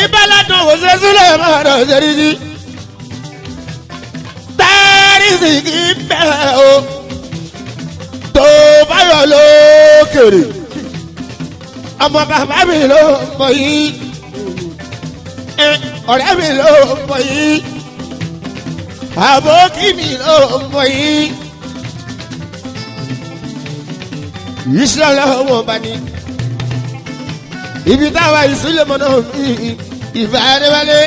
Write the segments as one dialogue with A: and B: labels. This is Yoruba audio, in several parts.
A: báládùn wò ṣe sílẹ̀ máa dọ̀ ṣẹ́rí sí. tẹ́rìsì kì í bẹ̀ o tó báyọ̀ lókèrè ọmọ bàbá mi ló mọ yìí ẹ, ọ̀rẹ́ mi ló mọ yìí àbókí mi ló mọ yìí ìṣúná wọn bá ní ibi táwa ìsúlẹ̀ mọ́ náà mi ìfẹ́ adéwálé.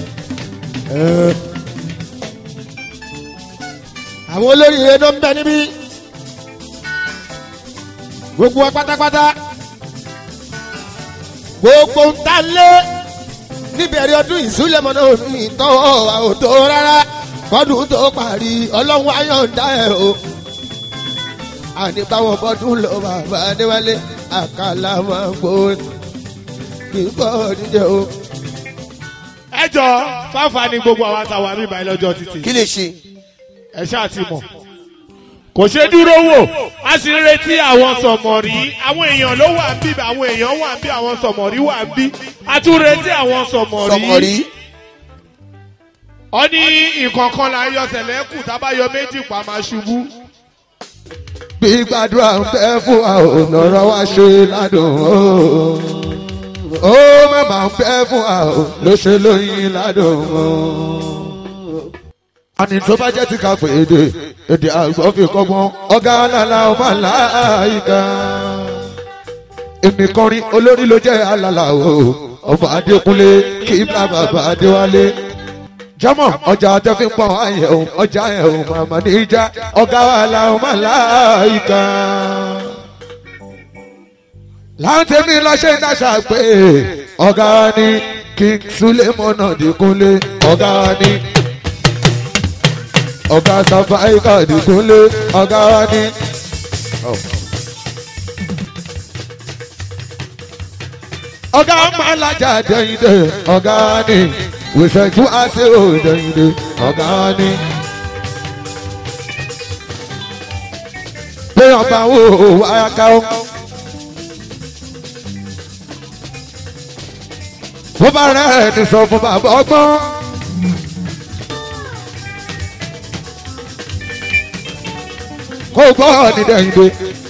A: àwọn olóríire ló ń bẹ níbí gbogbo wa pátápátá gbogbo ń ta lé níbẹ̀rẹ̀ ọdún ìsúlẹ̀mọ́ náà mi tọ́wọ́ àwòtó rárá kọ́dún tó parí ọlọ́run ayọ̀ǹda ẹ̀ o àní báwọn bọ́dún lọ bàbá adéwálé àkàlà máa ń gbó kì í gbọ́ dídẹ o.
B: ẹ jọ fáfà ni gbogbo àwọn àtàwọn àmì ìbàyẹn lọ́jọ́ títì
C: kí lè ṣe.
B: ẹ ṣáà ti mọ̀ kò ṣe dúró wò a sì ń retí àwọn sọ̀mọ̀rí àwọn èèyàn ló wà ń bí àwọn èèyàn wà ń bí àwọn sọ̀mọ̀rí wà ń bí a tún retí àwọn sọ̀mọ̀rí.
C: sọmọrí.
B: ọ ní ìkọ̀ọ̀kan là ń yọ sẹ̀lẹ́kù tábàyọ méjì pa máa ṣubú.
A: bí gbàdúrà ń bẹ fún wa ò lọ́rọ̀ wá ṣe ládùn ó ó má bàa ń bẹ fún wa ò ló ṣe lóyún ládùn ó. àní tó bá jẹ́ ti ká pé èdè èdè àgbọ̀ fi kọ́gbọ́n ọ̀gá alala ọmọ aláìka. èmi kọrin olórí ló jẹ́ alala o ọmọ adékúnlé kí bàbá adéwálé jọmọ ọjà tẹfí pọ ayẹ o ọjà ẹ o màmá níjà ọgá wa la o má láìka. láǹtẹ̀ mi lọ ṣe dáṣà pé ọ̀gá ni king sulemona dìkúnlé ọ̀gá ni ọ̀gá safaika dìkúnlé ọ̀gá ni. ọ̀gá máa lajà dẹ́yìndé ọ̀gá ni wìṣẹ́jú àṣẹ òdẹ̀yìndé ọ̀gá ni. pé ọba wo wáyà ká ó. bó bá rẹ̀ ní sọ fún bàbá ọgbọ́n. kó gbọ́ ní dẹ̀yìndé.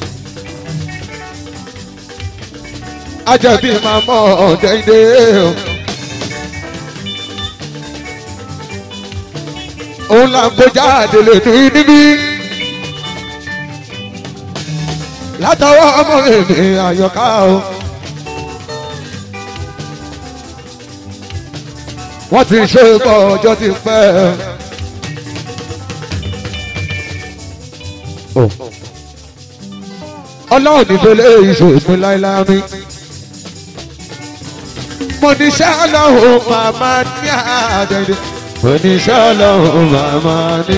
A: ajẹ́bí máa mọ̀ ọ̀dẹ̀yìndé o. òun là ń kọjá àdèlè ní níbí. látọwọ́ ọmọ èmi àyọká o. wọ́n ti ṣe bọ́ ọjọ́ ti pẹ́. ọlọ́run nífẹ̀lẹ́ ìṣòfin láíláí. mo ní ṣé ọlọ́run màmá ní àdẹ̀dẹ̀ oníṣẹ́ ọlọ́run màmá ní.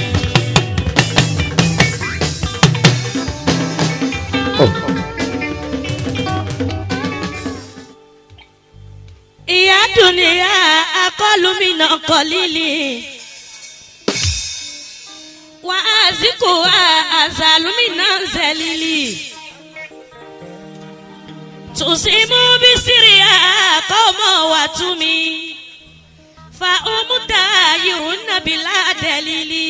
D: ìyá dùnìyà akọlùmínà kọlílì wà á zikò àzàlùmínà zẹlílì tùsímù bísírì àkọ́mọ wà túmí fa umuta yirunna bila dẹlili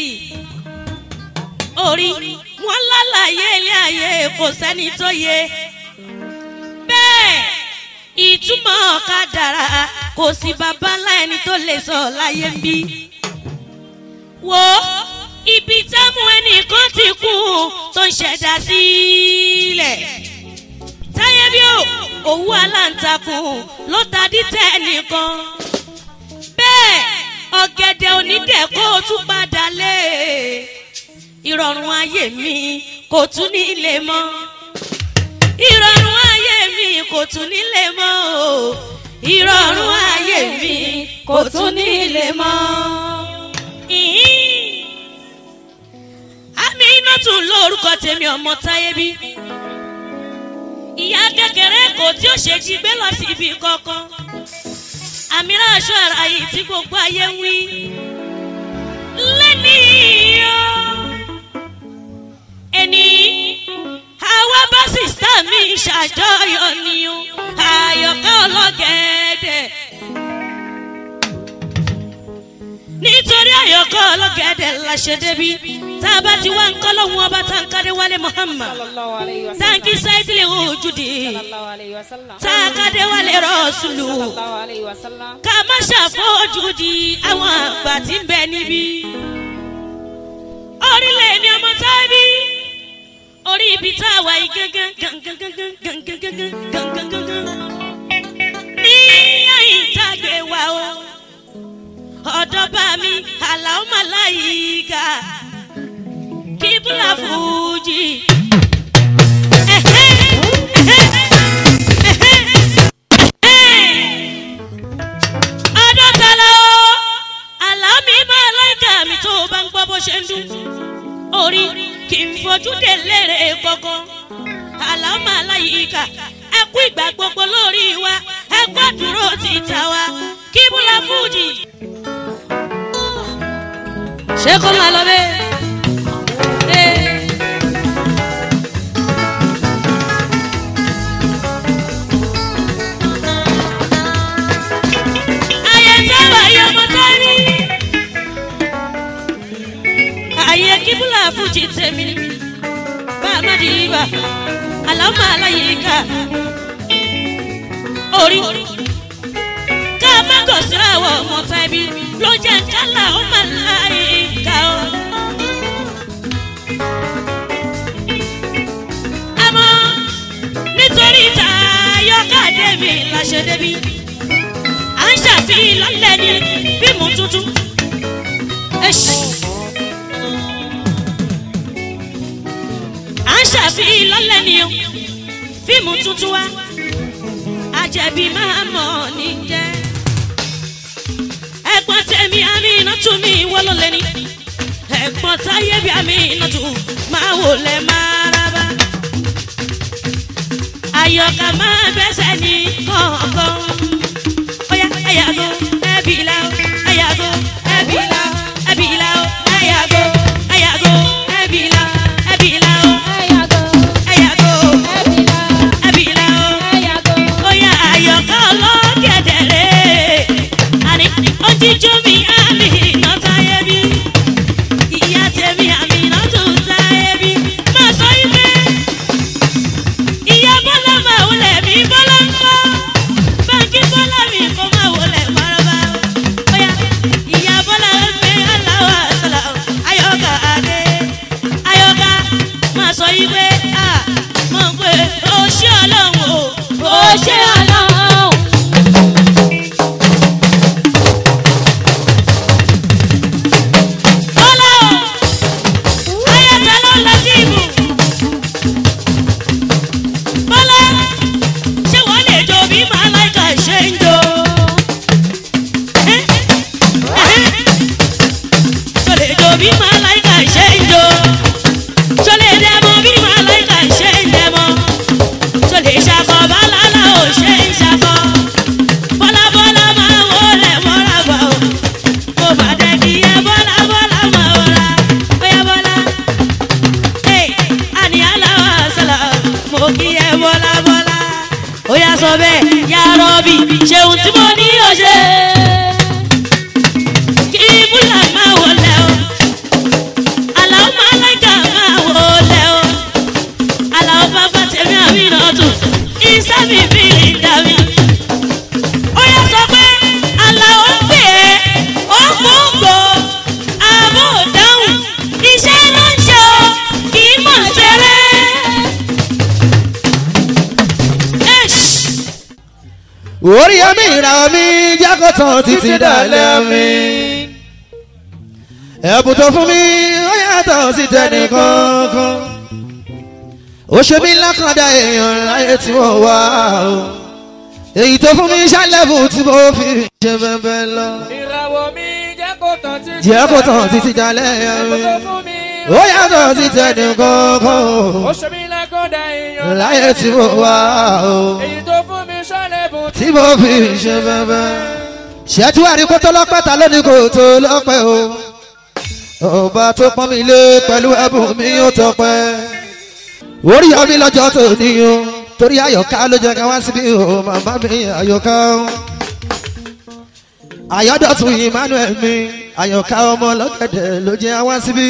D: orí wọn lálàyé ilé ayé kò sẹ́ni tó yé bẹ́ẹ̀ ìtumọ̀ kádàrá kò sí babalá ẹni tó lè sọ láyé ń bí wo ibi táwọn ẹnìkan ti kú tó ń ṣẹ̀dá sílẹ̀ táyé bí ó òwú aláǹtakùn ló ta dítẹ̀ nìkan bẹ́ẹ̀ ọ̀gẹ̀dẹ̀ onídẹ̀ kó o tún padà lé ìrọ̀rùn ayé mi kò tún nílé mọ́ ìrọ̀rùn ayé mi kò tún nílé mọ́ o ìrọ̀rùn ayé mi kò tún nílé mọ́. Ìhín. àmì iná tún lórúkọ tèmi ọmọ táyé bí ìyá kékeré kò tí ó ṣe jí gbé lọ sí ibi kankan àmì aṣọ ara yìí tí gbogbo ayé ń wí. lẹ́nìí o ẹni àwa bá sìsítà mi ṣàjọyọ̀ ni o àyọ̀ká ọlọ́gẹ̀ẹ́dẹ̀ nítorí àyọkọ́ ọlọ́gẹ̀dẹ̀ la ṣe débi tá a bá ti wá ń kọ́ lọ́hùn ọba tá n kádé wálé muhammad
C: sallallahu alayhi wa
D: tá n
C: sallam
D: kí sáìtìlì ojúdi
C: sallallahu alayhi wa sallam
D: tá a kádé wálé rọ́ọ̀sùlù
C: sallallahu alayhi wa sallam
D: ká má ṣàfojú di àwọn àgbà tí ń bẹ níbí. orílẹ̀ mi ọmọ tábí orí ibi tá a wà yìí gángan gángan gángan gángan gángan gángan gángan ní àyìn tá a gbé wa o ọ̀dọ́ bá mi àlàó màláyíká kíbùlà fújì. Ẹ̀hẹ́, ẹ̀hẹ́, ẹ̀hẹ́, ẹ̀hẹ́ adọ́tala o àlámì máa láìka mi tó o bá ń gbọ́ bó ṣe ń dún orí kì í fojú dé lérè gbọ́ngàn àlámà aláyíká ẹ kú ìgbà gbogbo lórí wa ẹ gbàdúró títa wa kí búlá fújì. ṣé kó máa lọ bẹ́ẹ̀? Ee. ayé táwa yọ ọmọ tó rí. ayé kíbúlà fújì tèmi ni bá a má di ibà àlámà aláyíká orí ká má gọ̀ síra wọ ọmọ tàbí ló jẹ́ kálá ọmọ aláyíká o. àmọ́ nítorí tayọ́kàdé mi la ṣe débi à ń ṣàfihàn lọ́lẹ̀ ní fíìmù tuntun. Ẹ̀ṣì. à ń ṣàfihàn lọ́lẹ̀ ní o fíìmù tuntun wa àjẹbí máa mọ̀ ní jẹ́. ẹ̀gbọ́n tẹ̀mí àmì iná tún mi wọ́lọ́ lẹ́ni ẹ̀gbọ́n táyé bí àmì iná tún máa wò lẹ́ máa rábà. àyọkà máa bẹ́sẹ̀ ní kọ̀ọ̀kan oya ayago ẹbìlà o ayago ẹbìlà ẹbìlà o ayago ayago ẹbìlà ẹbìlà o ayago ẹbìlà o oya ayọ̀ká ọlọ́gẹ̀dẹ̀rẹ̀ àní ojíjú mi àmì iná táyé bí ìyá tèmi àmì iná tó táyé bí má sọ yí pé ìyá bọ́lá máa wọlé mi bọ́lá ń kọ́ báńkì bọ́lá mi kò máa wọlé parọ́bà o. Bóyá ìyá bọ́lá ń gbé aláwọ̀ àṣàlà o. Ayọ̀ká adé. Ayọ̀ká máa sọ yí pé à mọ̀ pé o ṣé ọlọ́run o. O ṣé ọlọ́run. Bọ́lá o. Ayọ̀ká ló lọ sí ibù. Bọ́lá ṣé wọ́n lè jó bí màláìka ṣe ń jó? Ṣé lè jó bí màláìka ṣe ń jó? Ṣé lè dẹ́mọ bí màláìka ṣe ń dẹ́mọ? Ṣé lè ṣakọ bálálà ò ṣe ń ṣakọ? Bọ́lá bọ́lá máa wọlé mọ́ra bọ̀ o. Mo mà dẹ́ kí ẹ bọ́lá bọ́lá máa wọra. Bóyá bọ́lá. Hey, àní aláwọ̀ àṣàlà, mo kí ẹ bọ́lá bọ́lá. Ó yà sọ bẹ́ẹ̀, yà rọ́bì, ṣeun tí mo ní yóò ṣe. Kí búlà máa wọlé o, àlàó máa láìka máa wọlé o. Àlàó bàbá tèmi àmì náà tù, iṣẹ́ mi fi ń dà mí. Ó yà sọ pé àlàó ń pè é, ó mú gbò, àbò dáhùn, iṣẹ́ ló ń ṣe o, kì í mọ̀ ṣeré. Ẹ̀ṣ.
A: orí ẹ̀mí ìràwọ̀ mi jákòtàn títí dalẹ̀ mi. ẹ̀bùn tó fún mi ó yàtọ̀ sí tẹnì kankan. ó ṣe mí lákàndá èèyàn láyé tí mo wà o. èyí tó fún mi ṣàlẹ́bù tí mo fi ṣe bẹ́ẹ̀ lọ.
C: ìràwọ̀ mi jẹ́ kó tán títí
A: jákòtàn títí dalẹ̀ mi.
C: ẹ̀bùn tó fún mi
A: ó yàtọ̀ sí tẹnì kankan.
C: ó ṣe mí lákọ̀dá èèyàn
A: láyé tí mo wà o.
C: èyí tó fún mi ṣàlẹ̀bùn
A: tí mo fi ṣe bẹ́ẹ̀ ṣẹ́tú àríkó tó lọ́pẹ́ ta lónìí kò tó lọ́pẹ́ o ọba tó pọ́n mi lé pẹ̀lú ẹ̀bùn mi ó tọpẹ́ orí omi lọ́jọ́ tó ní o torí àyọ̀ká ló jẹ́ ká wá síbí o màmá mi àyọ̀ká o àyọ̀dọ̀tún emmanuel mi
E: àyànká ọmọ ọlọ́gẹ̀dẹ̀ ló jẹ́ àwọn síbí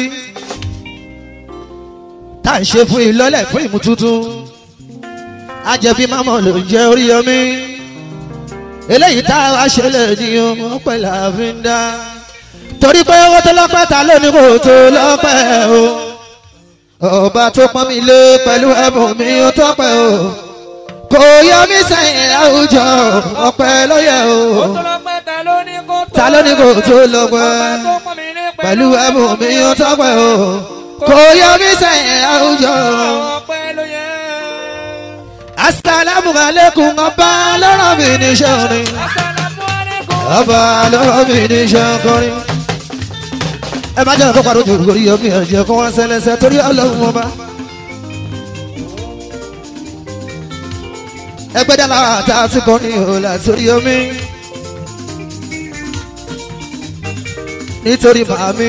E: tá à ń ṣe fún ìlọ́lẹ̀ fún ìmú tuntun ajẹbí mámọ ló ń jẹ orí omi eléyìí tá a wá ṣe lè ní ọmọ pẹ̀lú àfíńdá torí pé owó tó lọ́pẹ́ ta ló ní kò tó lọ́pẹ́ o ọba tó pọ́n mi lé pẹ̀lú ẹ̀bùn mi ó tọ́pẹ́ o kò yọ mí sẹ́yìn àwùjọ ọpẹ́ ló yẹ o
C: Ó tó lọ́pẹ́ ta ló ní kó tó
E: ta ló ní kò tó lọ́pẹ́
C: Ọba tó pọ́n mi lé
E: pẹ̀lú ẹ̀bùn mi ó tọ́pẹ́ o kò yọ mí sẹ́yìn àwùjọ.
C: ọpẹ́ ló yẹ.
E: asalaamu aleykum ọba lọ́rọ̀ mi níṣẹ́ orin
C: Assalamu alaikum.
E: ọba lọ́rọ̀ mi níṣẹ́ kọrin. ẹ má jẹ́ kó parọ́ jù lórí omi ẹ̀jẹ̀ kó wá sẹ́lẹ̀sẹ̀ torí ọlọ́run ọba. ẹgbẹ́ dáná àtà tí kò ní ìhòòlà sórí omi. nítorí màmí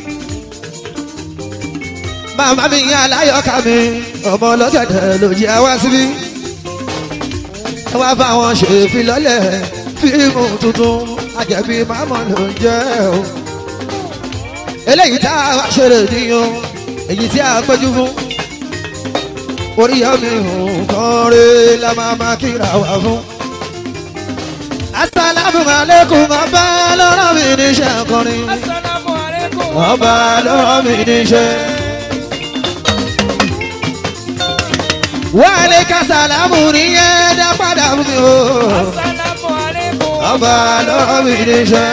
E: màmá mi yín aláyọ̀ká mi ọmọ ọlọ́gẹ̀dẹ̀ ló jẹ́ wá síbí. wá bá wọn ṣe ìfilọ́lẹ̀ fíìmù tuntun àjẹbí màmá ló ń jẹ́ o. eléyìí tá a wá ṣeré níyàn èyí tí a péjú fún orí ọmọ nǹkan rẹ la máa máa kíra wá fún. asalaamu aleykum ọba lọ́rọ̀ mi níṣẹ́ kọrin
C: Assalamu alaikum.
E: ọba lọ́rọ̀ mi níṣẹ́. wàhálẹ̀ kásálámù nìyẹn dá padà fún mi o
C: Assalamu alaikum.
E: ọba lọ́rọ̀ mi níṣẹ́.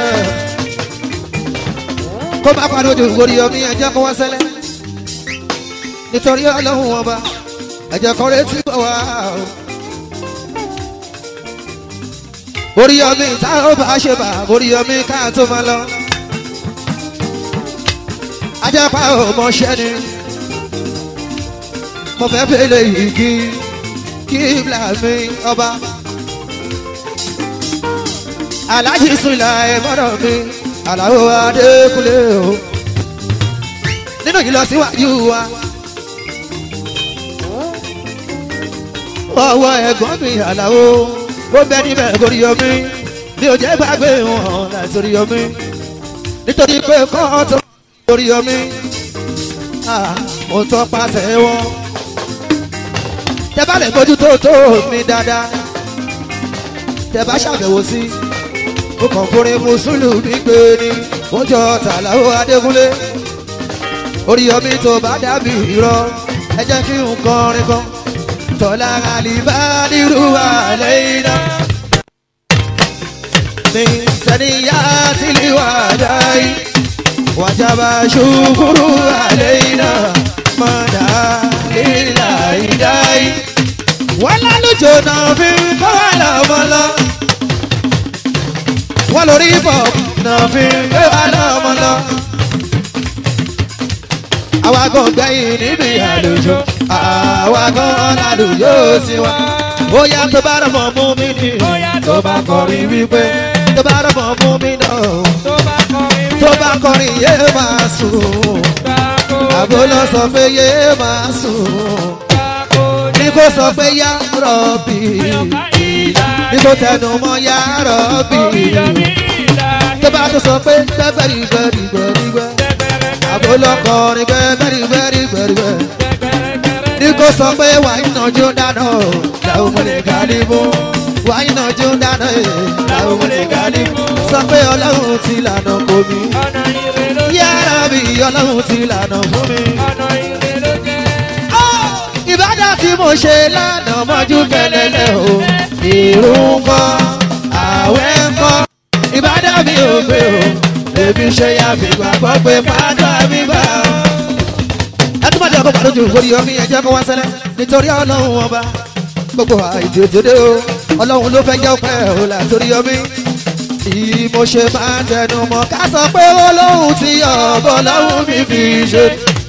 E: kó má padà ojú orí omi ẹ̀jẹ̀ kó wá sẹ́lẹ̀ nítorí ọlọ́run ọba ẹ̀jẹ̀ kan retí bọ̀ wá o. orí omi tá ó bá ṣe bá orí omi ká tó máa lọ. ajẹ́pá ò mọṣẹ́ ni mo fẹ́ fẹ́lẹ̀ yìí kí kí bla mi ọba. alájí sùnlá ẹ̀ mọ́dọ̀ mi àlàó adékúnlé o nínú ìlọsíwájú wa. ọwọ́ ẹ̀gbọ́n mi àlàó ó bẹ níbẹ̀ lórí omi mi ò jẹ́ gbàgbé wọn láti orí omi nítorí pé kọ́ tó lórí omi ah, mo tọ́ pàṣẹ wọn. tẹ bá lè mójú tó tó mi dáadáa tẹ bá ṣàbẹ̀wò sí ó kàn fúnrin mùsùlùmí gbé ni ó jọ tàlàó adékúnlé orí omi tó bá dàbí irọ́ ẹ jẹ́ kí n kọrin kan tọ́lá àlìbá nírú àlẹ́ iná. mi sẹ́niyá sílí wà dáì wàjábà ṣùkúrú àlẹ́ iná mọ̀dá lílà ìdáì. wọ́n lálùjọ náà fi ń kọ́ wà lọ́mọ lọ. wọ́n lórí bọ̀ náà fi ń gbé wà lọ́mọ lọ àwa gan gbẹ̀yìn níbi àlùjọ àwa gan lálùjọ sí wa. ó yá tó bá rọ̀ mọ́ mú mi ní tó bá kọrin wípé tó bá rọ̀ mọ́ mú mi náà
C: Tó bá kọrin
E: tó bá kọrin yé máa sùn
C: gbàgbó.
E: àbó lọ sọ pé yé máa sùn
C: Gbàgbó.
E: ní kó sọ pé yá rọ̀bì
C: Ayọ̀ká ìlà.
E: ní kó tẹnu mọ́ yá rọ̀bì
C: Oríyọmí ìlà.
E: tó bá tó sọ pé gbẹ́gbẹ́rì gbẹ́rì gbẹ́rì gbẹ́
C: Gbẹ̀gbẹ̀rẹ̀.
E: àbó lọ kọrin gbẹ́gbẹ́rì gbẹ́rì gbẹ́rì gbẹ́.
C: Gbẹ̀gbẹ̀rẹ̀.
E: ní kò sọ pé wà ìnàjú dáná o làwọn ọmọ lè kárí mú wà ìnàjú dáná o làwọn ọmọ lè kárí mú sọ pé ọlọ́run ti lànà kò mí
C: Ọ̀nà ire ló jẹ́.
E: yára bí ọlọ́run ti lànà fún mi.
C: Ọ̀nà ire ló jẹ́.
E: ìbádà tí mo ṣe lánàá mọ́jú kẹlẹ́lẹ́ o ìrún kọ́ àwẹ̀ kọ́ ìbádà mi ò gbé o èmi ṣe ya fìgbà gbọ́ pé pátá mi bá o ẹtúmọ̀dé ọkọ̀ pàdójú orí omi ẹjẹ́ kó wá sẹ́lẹ̀ nítorí ọlọ́run ọba gbogbo àìtí òtòdé o ọlọ́run ló fẹ́ jẹ́ ọpẹ́ o látòrí omi tí mo ṣe máa ń tẹnu mọ́ ká sọ pé ọlọ́run ti ọ̀bọ ọlọ́run mi fi ṣe.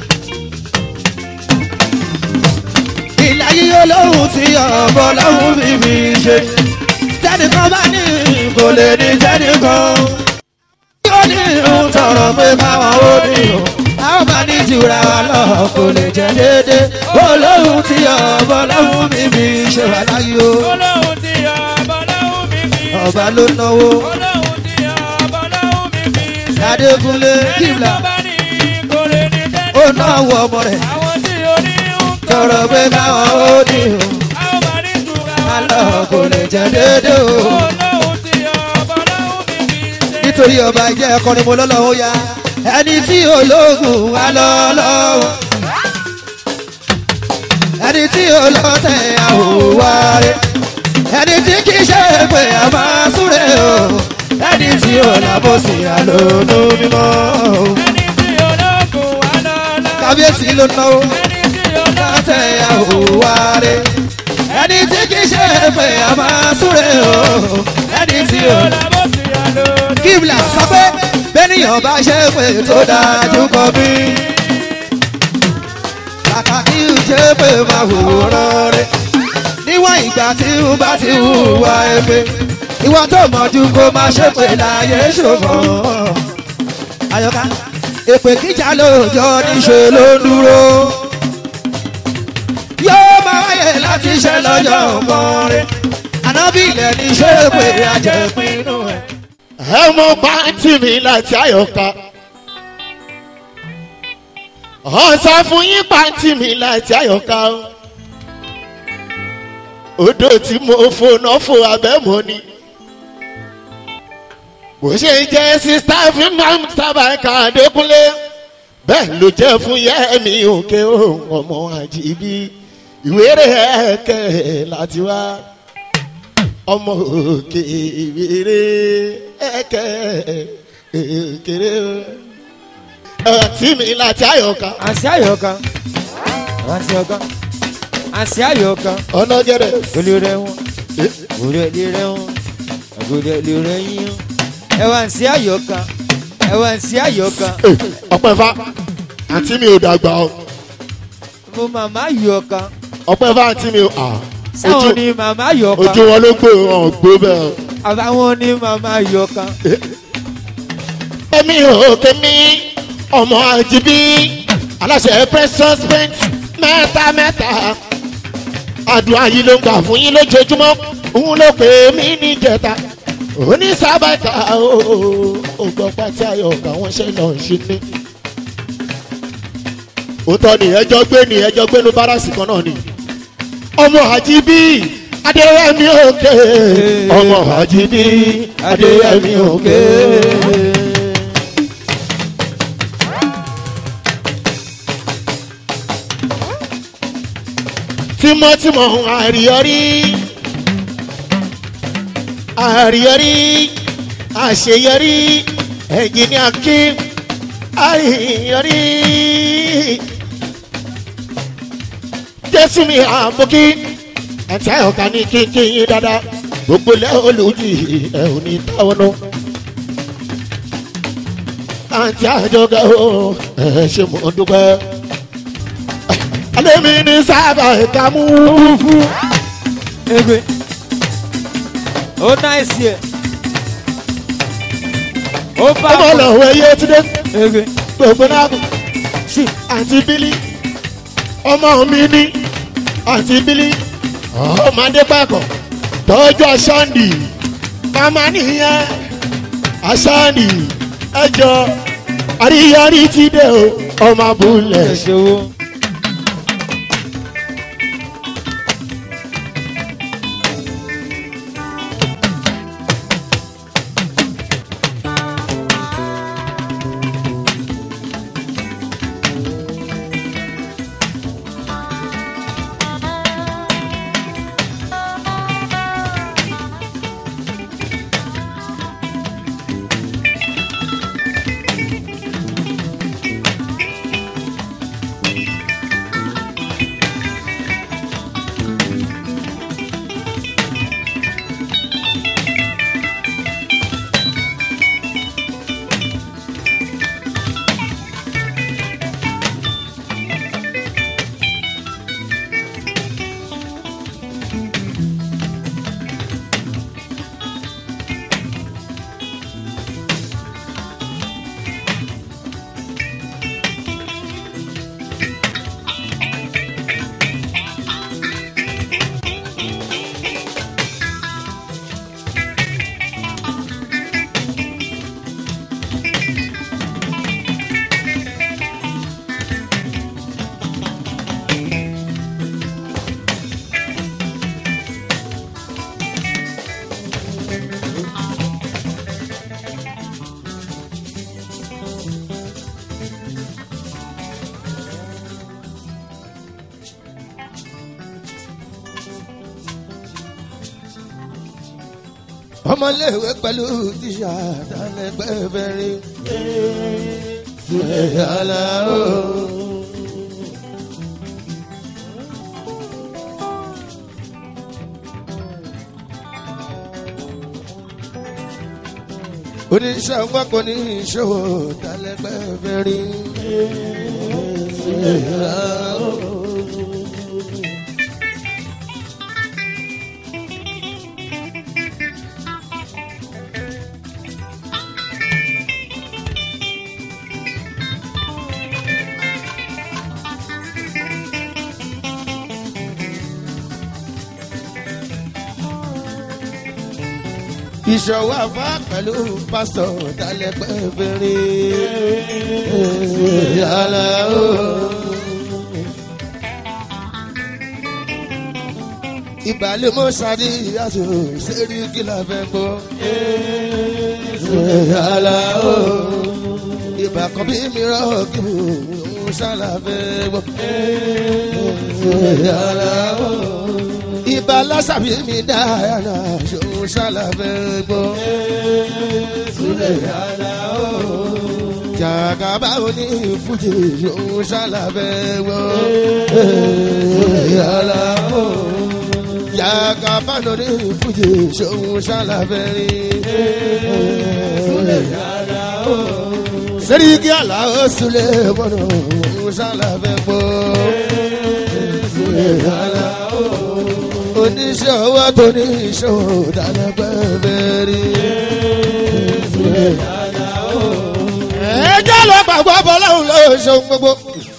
E: ìlàyé ọlọ́run ti ọ̀bọ ọlọ́run mi fi ṣe. tẹnìkan bá ní kò lè ní tẹnìkan ó ní ń tọrọ pé káwọn ó ní o àwọn bá ní jura wa lọ kò lè jẹ déédé olóhùn tí ọbọ lọhùn mi fi ṣe wà láyé o
C: Olóhùn tí ọ̀bọ̀ lọ́hùn mi fi.
E: ọba ló náwó
C: Olóhùn tí ọ̀bọ̀ lọ́hùn mi fi.
E: adékúnlé kíbla ó náwó ọmọ rẹ̀ tọrọ pé káwọn ó ní o alọ́ kò lè jẹ́ dédé o nítorí ọba jẹ́ ẹ̀kọ́ni mo lọ́lọ́wọ́ ya ẹni tí ológun wà lọ́lọ́wọ́ ẹni tí olóòtẹ̀ àwòwárí ẹni tí kì í ṣe pé a máa súre o ẹni tí olàbòsí àlónú mímọ́ o kábíyèsí ló náwó olóòtẹ̀ àwòwárí ẹni tí kì í ṣe pé a máa súre o ẹni tí olàbòsí kíbla sọ pé bẹ́nìyàn bá ṣe pé tó dájú kọ mí. kàkà kí n ṣe pé máa wòran rẹ̀ níwọ̀n ìgbà tí n bá ti hùwà ẹgbẹ́ ìwọ tó mọ̀jú kó máa ṣe pé láyé ṣòfò. àyọká èpè kíjà lóòjọ́ níṣe ló ń dúró. yóò máa wáyé láti ṣe lọ́jọ́ ọmọrin ànábìlẹ̀ ní ṣe pé àjẹpinnu ẹ̀
A: ẹ mọ pàǹtí mi láti àyọká ọ̀sán fún yín pàǹtí mi láti àyọká o odò tí mo fònà fò abẹ́mọ́ ni bó ṣe jẹ́ sísá fún mam sábà ká adékúnlé bẹ́ẹ̀ ló jẹ́ fún yẹ́mi òkè òun ọmọ àjíbí ìwéré ẹ̀kẹ́ láti wá ọmọ òkè ìwéré ẹkẹ kéré ẹtí mi láti àyọká
C: àǹsí àyọ̀ká àǹsí ọ̀ká àǹsí àyọ̀ká
A: ọlọ́gẹ̀dẹ̀
C: olùrẹ̀ wọn olùrẹ̀ wọn olùrẹ̀ yín ẹwà àǹsí àyọ̀ká ẹwà àǹsí àyọ̀ká
A: ọpẹ fa àǹtí mi ò dàgbà o
C: mo màmá àyọ̀ká
A: ọpẹ fa àǹtí mi ò à
C: sáwọn ni màmá àyọ̀ká
A: ojú wọn ló gbé wọn ò gbó bẹ́ẹ̀.
C: àbáwọn ni màmá àyọ̀ká
A: èmi ò kémi ọmọ àjìbí aláṣẹ precious paint mẹ́ta mẹ́ta àdúrà yìí ló ń gbà fún yín lójoojúmọ́ òun ló pè mí níjẹta onísàbàkà ògbọ́n pàtí ayọ̀kà wọn ṣe lọ ṣe ní. òótọ́ ni ẹjọ́ gbé ni ẹjọ́ gbé ní báràsì kan náà ni ọmọ àjìbí adéyẹmí òkè ọmọ àjìbí adéyẹmí òkè. tímọ́tímọ́ àríyọrí àríyọrí àṣeyọrí ẹ̀jìnìá kí àríyọrí jésù mi àbókí àti àyọkà ní kíkí yín dáadáa gbogbo lẹ́ olùjì ẹ̀ ò ní táwọn náà àti àjọgẹ́ o ẹ̀ ṣe mọ̀ dúpẹ́ alẹ́mi ní sábà ẹ̀ka mú fún.
C: egbe ó náìsí ẹ ó bá
A: ọmọ lọ́wọ́ ẹyẹ ti dé
C: egbe
A: gbogbo náà kù sí àǹtí bílí ọmọ mi ní àǹtí bílí ọmọdé pàkọ́ tọ́jú aṣáǹdì màmá nìyẹn aṣáǹdì ẹjọ́ àríyárí ti dé o ọmọ abúlé.
C: ẹṣẹwó
A: ọmọléèwé pẹ̀lú tíṣà dálẹ́gbẹ́ bẹ̀rẹ̀ sílẹ̀ aláwọ̀. oníṣẹ́ ọgbọ́n kò ní ìṣòwò dálẹ́gbẹ́ bẹ̀rẹ̀ sílẹ̀ aláwọ̀. ìṣòwò àfa pẹ̀lú pásítọ̀ dálẹ́gbẹ́ bẹ̀rẹ̀ yàrá o. ìbàlẹ̀ mọ́ sáré àtò sẹ́rí kí la fẹ́ gbọ́. yàrá o. ìbà kan bí mi rọ̀ kí mo ń ṣàlà fẹ́ gbọ́. yàrá o ibà lásàbí mi dáhàrà ṣòun ṣàlàfẹ́ gbọ́. Súlẹ̀ yàrá o. Jàgàbá oní fújì ṣòun ṣàlàfẹ́ gbọ́. Súlẹ̀ yàrá o. Jàgàbá oní fújì ṣòun ṣàlàfẹ́ rí. Súlẹ̀ yàrá o. Sẹ́ríkì àlàó súlẹ̀ mọ́nà òun ṣàlàfẹ́ gbọ́. Súlẹ̀ yàrá o oníṣẹ́ owó tó ní ìṣòwò dáná pẹ́ẹ́fẹ́ rí. ẹ jẹ́ lọ gbàgbọ́ bọ́láhùn ló ṣeun gbogbo.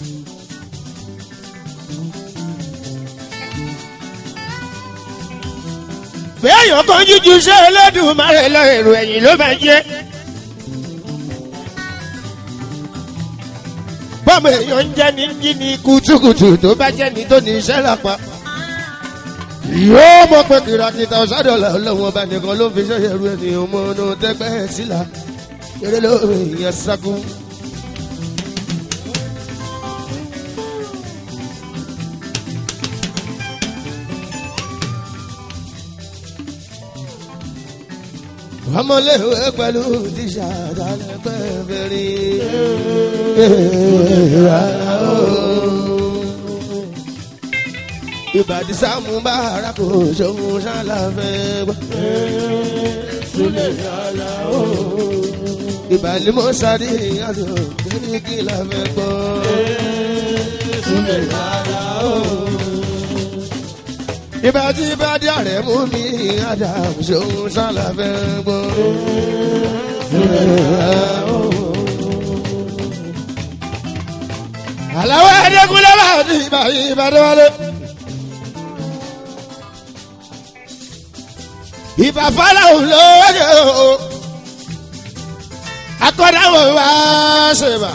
A: béèyàn kan jíjú ṣe Elédùmarè lọ èrò ẹ̀yìn ló máa jẹ́. bọ́ọ̀mù èèyàn ń jẹ́ ní jí ní kùtùkùtù tó bá jẹ́ ní tó ní iṣẹ́ lápá yóò mọ̀ pé kìràkìtà ọ̀sádọ́là ọlọ́wọ́n ọba nìkan ló ń fi ṣẹ́yẹ ru ènìyàn mọ́ ọ́nà tẹ́gbẹ́ sílá eré lóore ìyẹn sákú. ọmọléèwé pẹ̀lú tíṣà dálẹ́gbẹ́ fẹ́rí. ìbàdí sáàmù bára kò ṣòun ṣàlàfẹ́ gbọ́. ìbàlí mọ́ sáré àjọ kí kí la fẹ́ gbọ́. ìbàdí ìbàdí ààrẹ mú mi àdàm ṣòun ṣàlàfẹ́ gbọ́. àlàó ẹ̀ẹ́dẹ́gúnlẹ́ bá ti ìbàdí ìbàdí wọlé. ìbà fọláhùn lóye o akọ́dáwò wá ṣèbà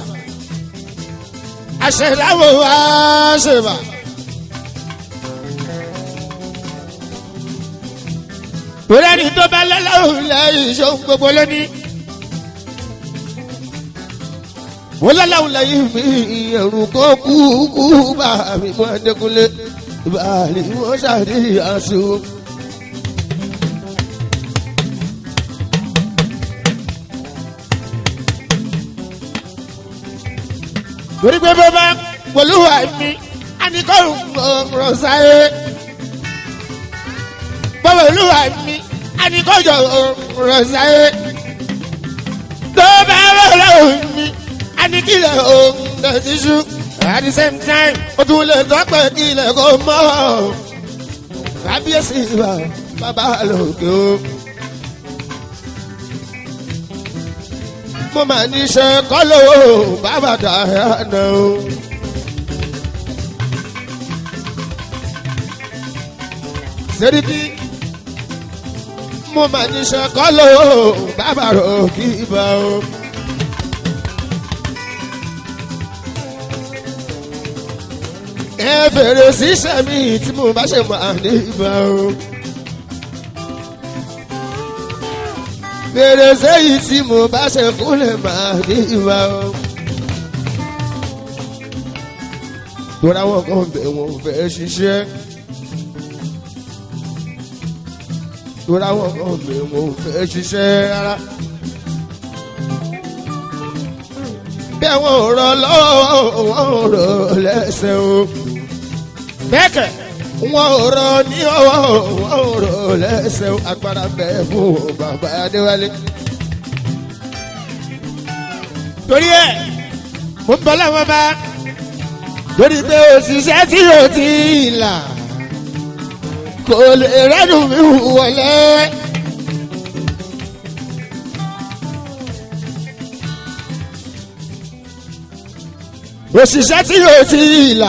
A: àṣẹdáwò wá ṣèbà. torí ẹni tó bá lọ́lọ́hùn lẹ́yìn ìṣòwò gbogbo lónìí. mo lọ́lọ́hùn lẹ́yìn mi ẹ̀rù kó kú kú bá mi mọ́ ẹ̀dẹ́kunlé ìbàlí wọ́n ṣàdéhìí àṣù. torí pé bó bá pẹ̀lúwà mi àníkọ́ ọ̀rọ̀ sáyé bó pẹ̀lúwà mi àníkọ́ ọ̀rọ̀ sáyé tó bá rọ̀rọ̀ mi àníkìlẹ̀ ọ̀rọ̀ tíṣú at the same time ó tún lè tọ́pẹ́ kílẹ̀ kó mọ́ kábíyèsí bàbá lòkè o. mo máa ní ṣe kọ́lọ́ bàbá dàrẹ́nà o. sẹ́ríkì mo máa ní ṣe kọ́lọ́ bàbá rò kí ibà o. ẹ fèrè síṣẹ́ mi tí mo bá ṣe máa ní ibà o. fèrè sẹ́yìn tí mo bá ṣe kúnlẹ̀ máa ní ibà o. tóra wọn kan bẹ̀ wọ́n fẹ́ ṣiṣẹ́. lórí àwọn ọmọ mi mo fẹ́ ṣiṣẹ́ rárá. bí àwọn ò rọ lọ́wọ́ wọn ò rọ lẹ́sẹ̀ o. bẹ́ẹ̀kẹ̀ wọn ò rọ ní ọwọ́ wọn ò rọ lẹ́sẹ̀ o. agbára bẹ́ẹ̀ fún bàbá adéwálé. torí ẹ mo ń bọ́ láwọn bá lórí pé òṣìṣẹ́ tí o ti là kò lè rẹ́nu mi wọlé. òṣìṣẹ́ tí o ti là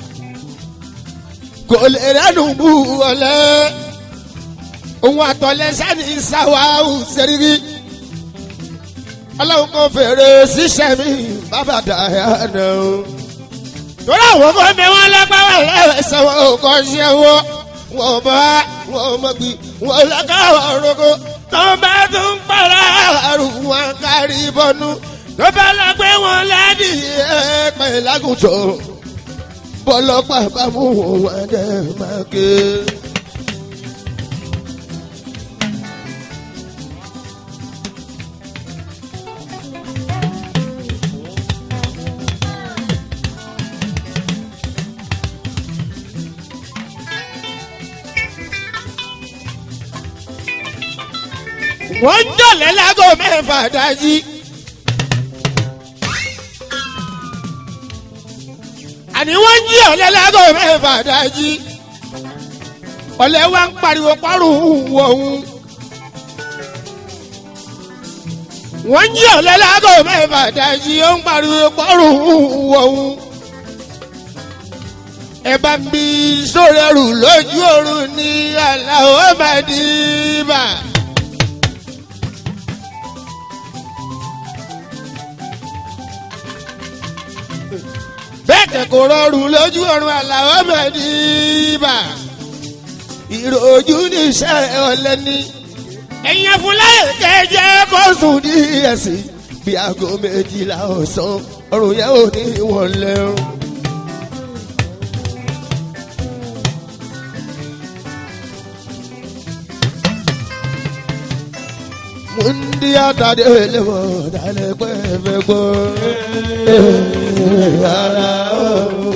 A: kò lè rẹ́nu mi wọlé. òun àtọ̀lẹ́sẹ̀ ní sáwáhù sẹ́rírí ọlọ́run kan fèrè síṣẹ́ mi bàbá dàyà náà torí àwọn ọmọ mi wọn lágbára lẹ́sẹ̀ wọn ò kọ́ ṣe wọ́n wọn bá wọn mọ̀ bí wọn lọ́kọ́ ọ̀rọ̀kọ tó bá tún pàrọ̀ àrùn wọn kárí bọ́nú tó bá lọ pé wọn ládì ẹ̀pẹ̀ lágùntàn bọ́lọ́pàá bá mú wọn wọn dẹ̀ máa ké. wọ́n ń jọ̀lẹ́ lágò mẹ́fà dájí. àní wọ́n ń jí ọ̀lẹ́ lágò mẹ́fà dájí. ọ̀lẹ́ wa ń pariwo pọ́rùn wọ̀hún. wọ́n ń jí ọ̀lẹ́ lágò mẹ́fà dájí ó ń pariwo pọ́rùn wọ̀hún. ẹ bá ń bí sórẹ́rù lójú oorun ní aláwọ̀ màdìbà. bẹ́ẹ̀ kò rọrùn lójú ọ̀run àlàó mẹ́rìnbà ìròjú níṣẹ́ ọ̀lẹ́ni ẹ̀yin afúnláyè kẹjẹ kó sùn ní ẹ̀sìn bí aago méjìlá ọ̀sán ọ̀run yẹn ò ní wọ́n lẹ́rù. mundi atade lewo dale pe fe gbo ara o.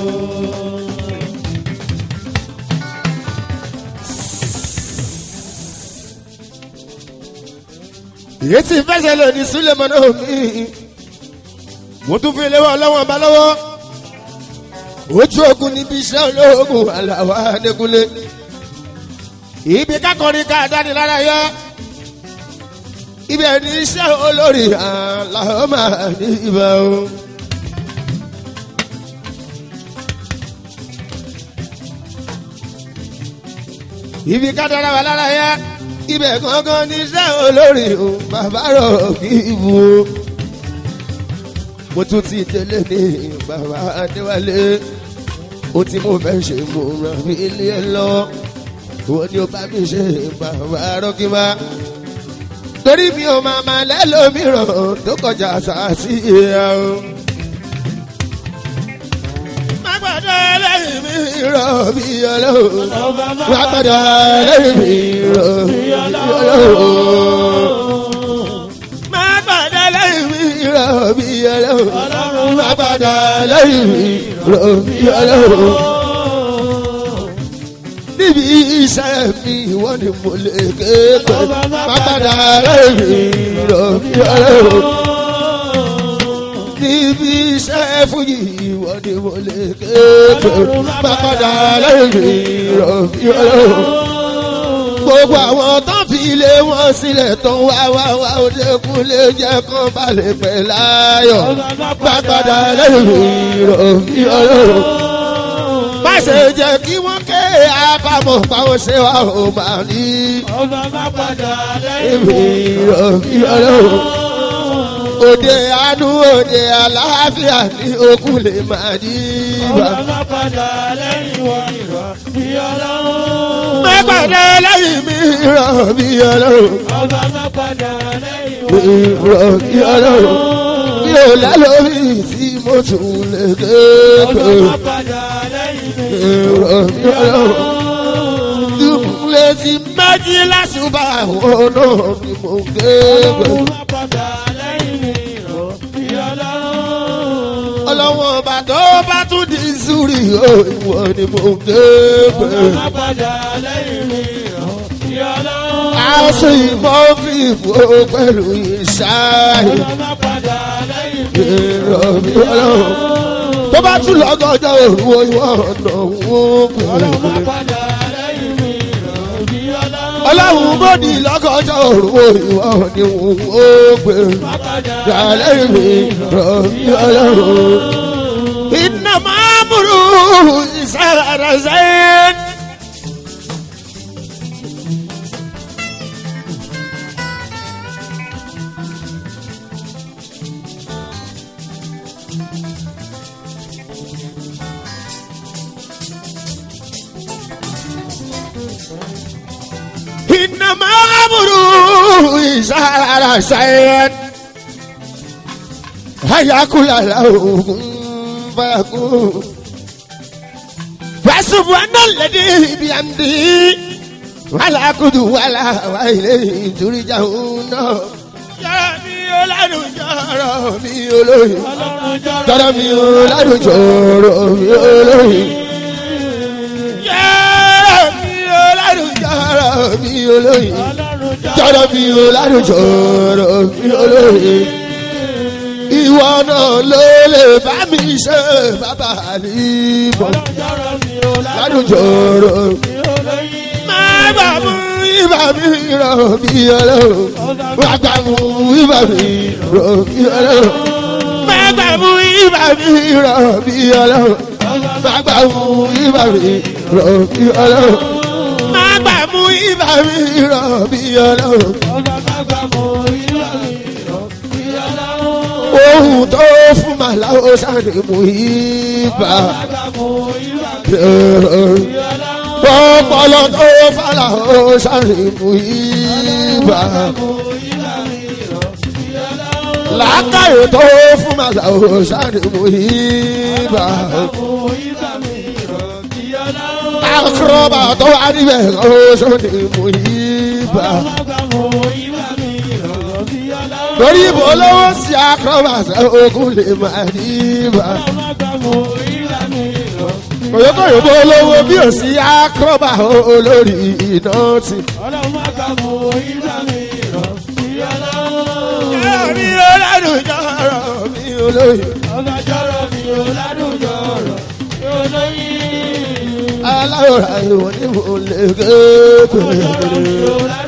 A: èyí tí fẹsẹ̀ lò ní sulemana omi mo tún fi léwọ́ ọlọ́wọ́n bá lọ́wọ́ ojú ogun níbi iṣẹ́ olóògùn aláwa adékúnlé ibi kákọrin ká dáni lára yọ ibẹ̀ ní iṣẹ́ olórí aláwọ̀ máa ní ibà o. ibi ká dára wà lára yá ibẹ̀ gangan ní iṣẹ́ olórí o bàbá rọ̀ kí ibu o. mo tún ti délé ní bàbá adéwálé ó ti mú fẹ́ ṣe mo ràn mí ilé ẹ lọ wọ́n ní ó bá mi ṣe bàbá rọ́kíbá torí mi ò máa máa lẹ́lòmíràn tó kọjá sàásì ìyá o. má gbọ́dọ̀ lẹ́yìn mi rọ̀ bí ọlọ́run má gbọ́dọ̀ lẹ́yìn mi rọ̀ bí ọlọ́run. má gbọ́dọ̀ lẹ́yìn mi rọ̀ bí ọlọ́run má gbọ́dọ̀ lẹ́yìn mi rọ̀ bí ọlọ́run níbi iṣẹ́ mi ìwọ ni mo lè ké pé má padà lẹ́yìn rọ̀ mí ọlọ́run. níbi iṣẹ́ fújì ìwọ ni mo lè ké pé má padà lẹ́yìn rọ̀ mí ọlọ́run. gbogbo àwọn tó fi ilé wọn sílẹ̀ tó ń wá wá wá òdekùn lè jẹ́ kán balẹ̀ pẹ̀ láyọ̀ má padà lẹ́yìn rọ̀ mí ọlọ́run má ṣe jẹ́ kí wọ́n ké àbámọ̀ báwọn ṣe wà ó máa ní.
B: ọba má padà
A: èmi
B: lẹ́yìn
A: ìrọ̀bí ọlọ́run. òde àánú òde àlàáfíà ní okùn lè máa ní.
B: ọba má padà lẹ́yìn wọn ìrọ̀ bí ọlọ́run.
A: má pàdé lẹ́yìn mi ìrọ̀bí ọlọ́run.
B: ọba má padà lẹ́yìn wọn
A: ìrọ̀bí ọlọ́run. mi ò lálórí tí mo tún lè ké
B: ọba
A: pé
B: má padà lẹ́yìn mi
A: ìrọ̀bí ọlọ́run. dùnkùnlé ti má jí lásùbà òun náà ni mo ń ké pé. ọlọ́wọ́n ọba tó bá tún di sùúrì o ìwọ ni mo ń ké pé. aṣọ ìmọ̀ọ́fìfò pẹ̀lú ìṣááyé. èrò mi ọlọ́run tó bá tún lọ́gọ́jọ́ òru ìwọ ọ̀nà òun pẹ̀lú. ọlọ́run bòdì lọ́gọ́jọ́ òru ìwọ ni òun ó gbé. dàlẹ́ mi rọ̀ mí ọlọ́run. iná máa múru ìsára sẹ́yìn. إنما أمره إذا شيئا هيا كل له فيكون فسبحان الذي بيمده ولا كد ولا وإليه ترجعون يا mi oladu jọrọ mi olóyin jọrọ mi oladu jọrọ mi olóyin mi olórin jọ̀rọ̀ mi olóyin jọ̀rọ̀ mi olórin jọ̀rọ̀ mi olóyin ìwọ náà ló lè bá mi ṣe bàbá àlìbọ̀ ládùn jọ̀rọ̀ má gbà mú ibà mi rọ̀ mi olóyin má gbà mú ibà mi rọ̀ mi olóyin má gbà mú ibà mi rọ̀ mi olóyin má gbà mú ibà mi rọ̀ mi olóyin má gbà mú ibà mi rọ̀ bí ọlọ́run. ohun tó fún màláwo sáré mú ibà. ọpọlọ tó fàlàó sáré mú ibà. làákàyè tó fún màláwo sáré mú ibà akọrọba tó wà níbẹ̀ ọ̀ṣọ́ ni mo yí bá. torí ibo lówó sí akọrọba sẹ ogun lè máa ní bá. kòyókòyò bó lówó bí ò sí akọrọba olórí iná ti. mi ò ládùn jọrọ mi ò lóyún. aláwòrán ìwọ̀n ní mo lè kéèké.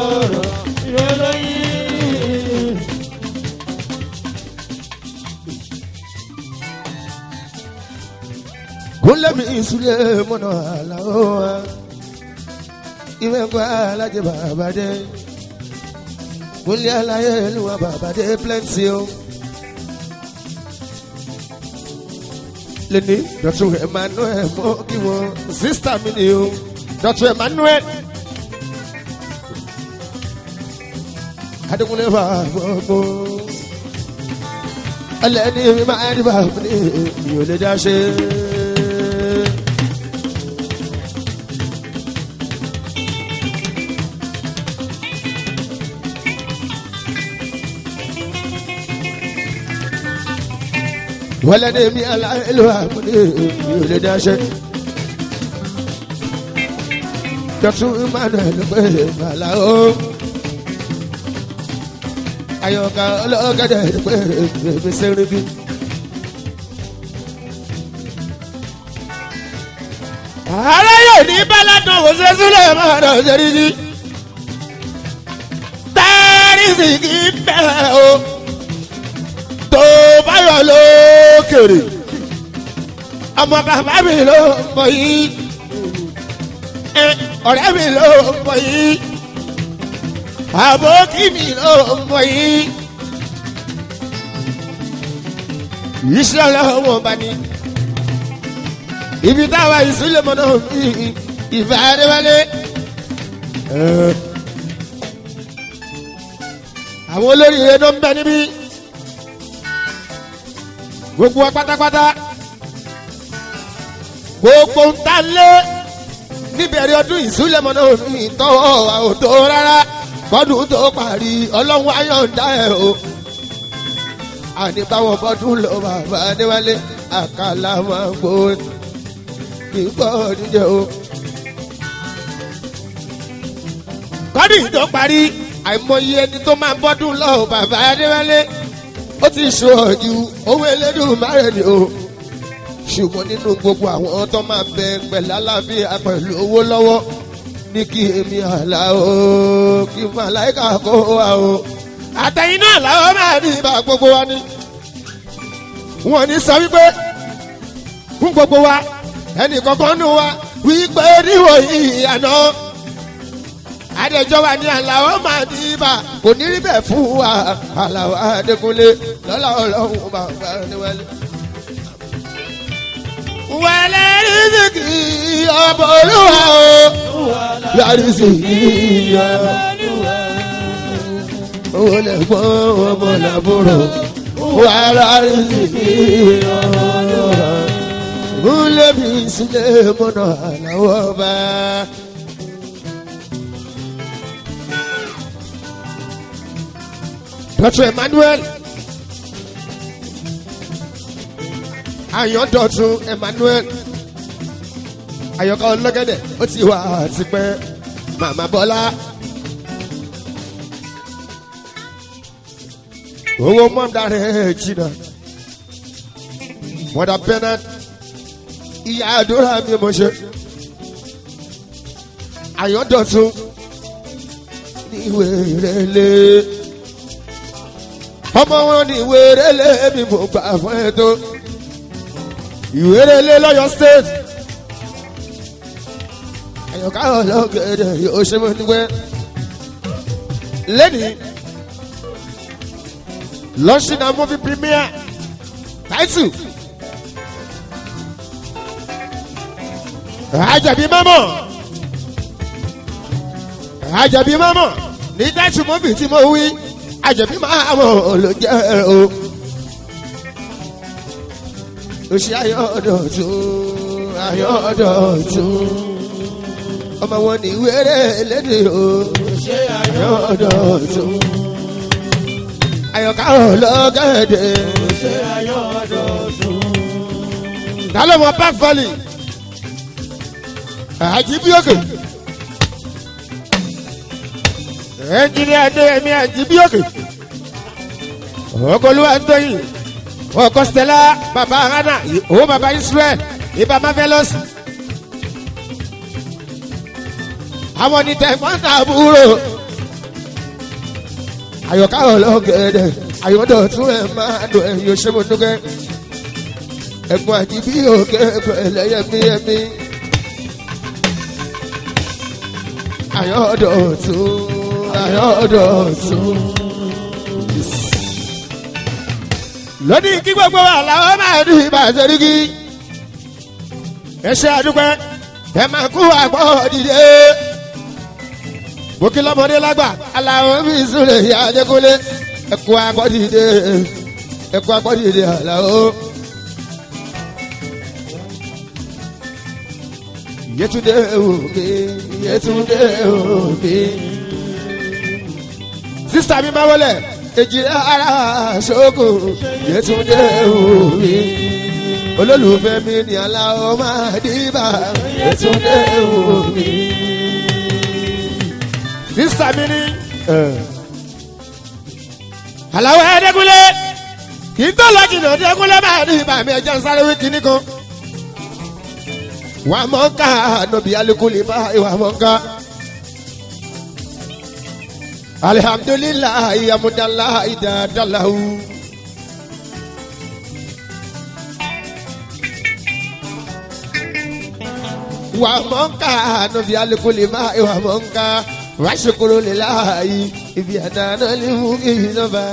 A: kúnlẹ̀ mi ìsúlẹ̀ mọ́nà àlàó wa ìwé gba alájẹ bàbá dé kúnlẹ̀ aláyé ìlúwa bàbá dé plenty o. lẹ́ni dọ̀tún emmanuel mọ́ kí wọ́n sísítà mi ni o dọ̀tún emmanuel. adigunle bá gbogbo ẹlẹ́ni mi máa ń bá mi ní mi ò lè dá ṣe. wọlé mi aláìlú àmúlé mi ò lè dáṣẹ. dọ́tún emmanuel pé màlá o. ayọ̀ká ọlọ́gẹ̀dẹ̀ pé bèbè sẹ́rìngì. ààrẹ yóò ní báládùn kò ṣe sílẹ̀ máa dọ̀ sẹ́rìngì. tẹ́rìsì kì í bẹ̀ o tó báyọ̀ lókèrè ọmọ bàbá mi ló mọ yìí ọ̀rẹ́ mi ló mọ yìí àbókí mi ló mọ yìí iṣẹ́ ọlọ́wọ́ bá ní ibi táwa ìsúlẹ̀ mọ́ náà mi ìfẹ́ adéwálé. àwọn olórí rẹ̀ ló ń bẹ níbí gbogbo wa pátápátá gbogbo ń ta lé níbẹ̀rẹ̀ ọdún ìsúlẹ̀mọ́ náà mi tọ́wọ́ àwòtó rárá bọ́dún tó parí ọlọ́run ayọ̀ǹda ẹ̀ o àní báwọn bọ́dún lọ bàbá adéwálé àkàlà máa ń gbó kì í gbọ́ níjẹ́ o. kọ́dún tó parí àìmọye ẹni tó máa bọ́dún lọ bàbá adéwálé ó ti ṣe ọ̀jú owó elédùn márùn ni o ṣùgbọ́n nínú gbogbo àwọn tó máa bẹ pẹ̀lú aláfíà pẹ̀lú owó lọ́wọ́ ní kí èmi àlá o kí màláìka kó wa o. àtẹ̀yìn náà làwọn máa ní ibà gbogbo wa ni. wọ́n ní sọ wípé fún gbogbo wa ẹnì kankan nù wa wípé níwòyí àná adẹjọba ní aláwọ máa ní ibà kò ní rí bẹ́ẹ̀ fún wa aláwọ adékúnlé lọ́la ọlọ́run bàbá níwájú. wẹ̀lẹ̀ rìsíkì ọ̀bọ̀ olúwa o lárísìkì ọ̀bọ̀ olè gbọ́n ọmọ làbúrò wà lárísìkì ọ̀bọ̀ olúwa mi sílẹ̀ mọ́nà aláwọ̀ bá. Dr. Emmanuel Ayọ̀dọ̀tun Emmanuel Ayọ̀ká ọlọ́gẹ̀dẹ̀ ó ti wà tipẹ́ Màmá Bọ́lá owó mọ́ndà rẹ̀ jìnnà mọ́dà Bernard ìyá àdúrà mi mo ṣe Ayọ̀dọ̀tun ní ìwé rẹ̀ lé ọmọ wọn ní ìwérelé mi mo gbà fún ẹ tó ìwérelé lọ́yọ̀ state àyọ̀ká ọlọ́gẹ̀dẹ̀ yóò ṣe mọ́ nígbẹ́ lẹ́nìí lọ́ṣìnà movie premiere title àjàbí mọ́mọ́ àjàbí mọ́mọ́ ní title movie tí mo wí àjẹbí máa mọ̀ ló jẹ́ o. Oṣù ayọ̀dọ̀ tún ayọ̀dọ̀ tún. Ọmọ wọn ní wéré lédè o. Oṣù ayọ̀dọ̀ tún. Ayọ̀ká ọlọ́gẹ̀dẹ̀. Oṣù ayọ̀dọ̀ tún. Dálọ́ mọ Park Valley. Àjíbí òkè. ẹnjìnìá adéyẹmí àjíbíòkè ọkọlùwà ntọyìn ọkọ stella baba hana owó baba israel ibà marvelous àwọn ní tẹ̀gbọ́n àbúrò àyọ̀ká ọlọ́gẹ̀dẹ̀ àyọ̀dọ̀ tún ẹ̀ máa dùn ẹ̀yìn òṣèmọ̀dúnkẹ́ ẹ̀gbọ́n àjíbíòkè pẹ̀lẹ́yẹmí ẹ̀mí àyọ̀dọ̀ tún ayọ̀dọ̀tún. lónìí kí gbogbo wa làwọn máa ní ìbàṣẹ́ríkì. ẹ ṣe àdúpẹ́ ẹ máa kú àgbọ̀ dìde. bókí lọ́mọdé lágbà aláwọ̀ mi súnlẹ̀ ìyá ajẹ́kúnlé ẹ kú àgbọ̀ dìde ẹ kú àgbọ̀ dìde àlàó. Yétúndé òbí Yétúndé òbí sísá mi máa wọlé èjì ara ṣókò yẹtúndé òwe olólùfẹ́ mi ní aláwọ̀ máa dìbà yẹtúndé òwe sísá mi ní. aláwọ̀ ẹ̀ẹ́dẹ́gúnlé kì í tó lọ jìnnà ẹ̀ẹ́dẹ́gúnlé máa dìbà mi ẹ̀jẹ̀ ń sáré wí kíní kan. wà á mọ̀ ká nọ̀bì alikuli bá ìwà mọ̀ ká alihamdulilayi amudalayi dadalahu. wà mọ̀nká nọ̀bí alikuli máa wà mọ̀nká wà ṣokoro lilayi ibi àdáná ni mú kí n lọ́ba.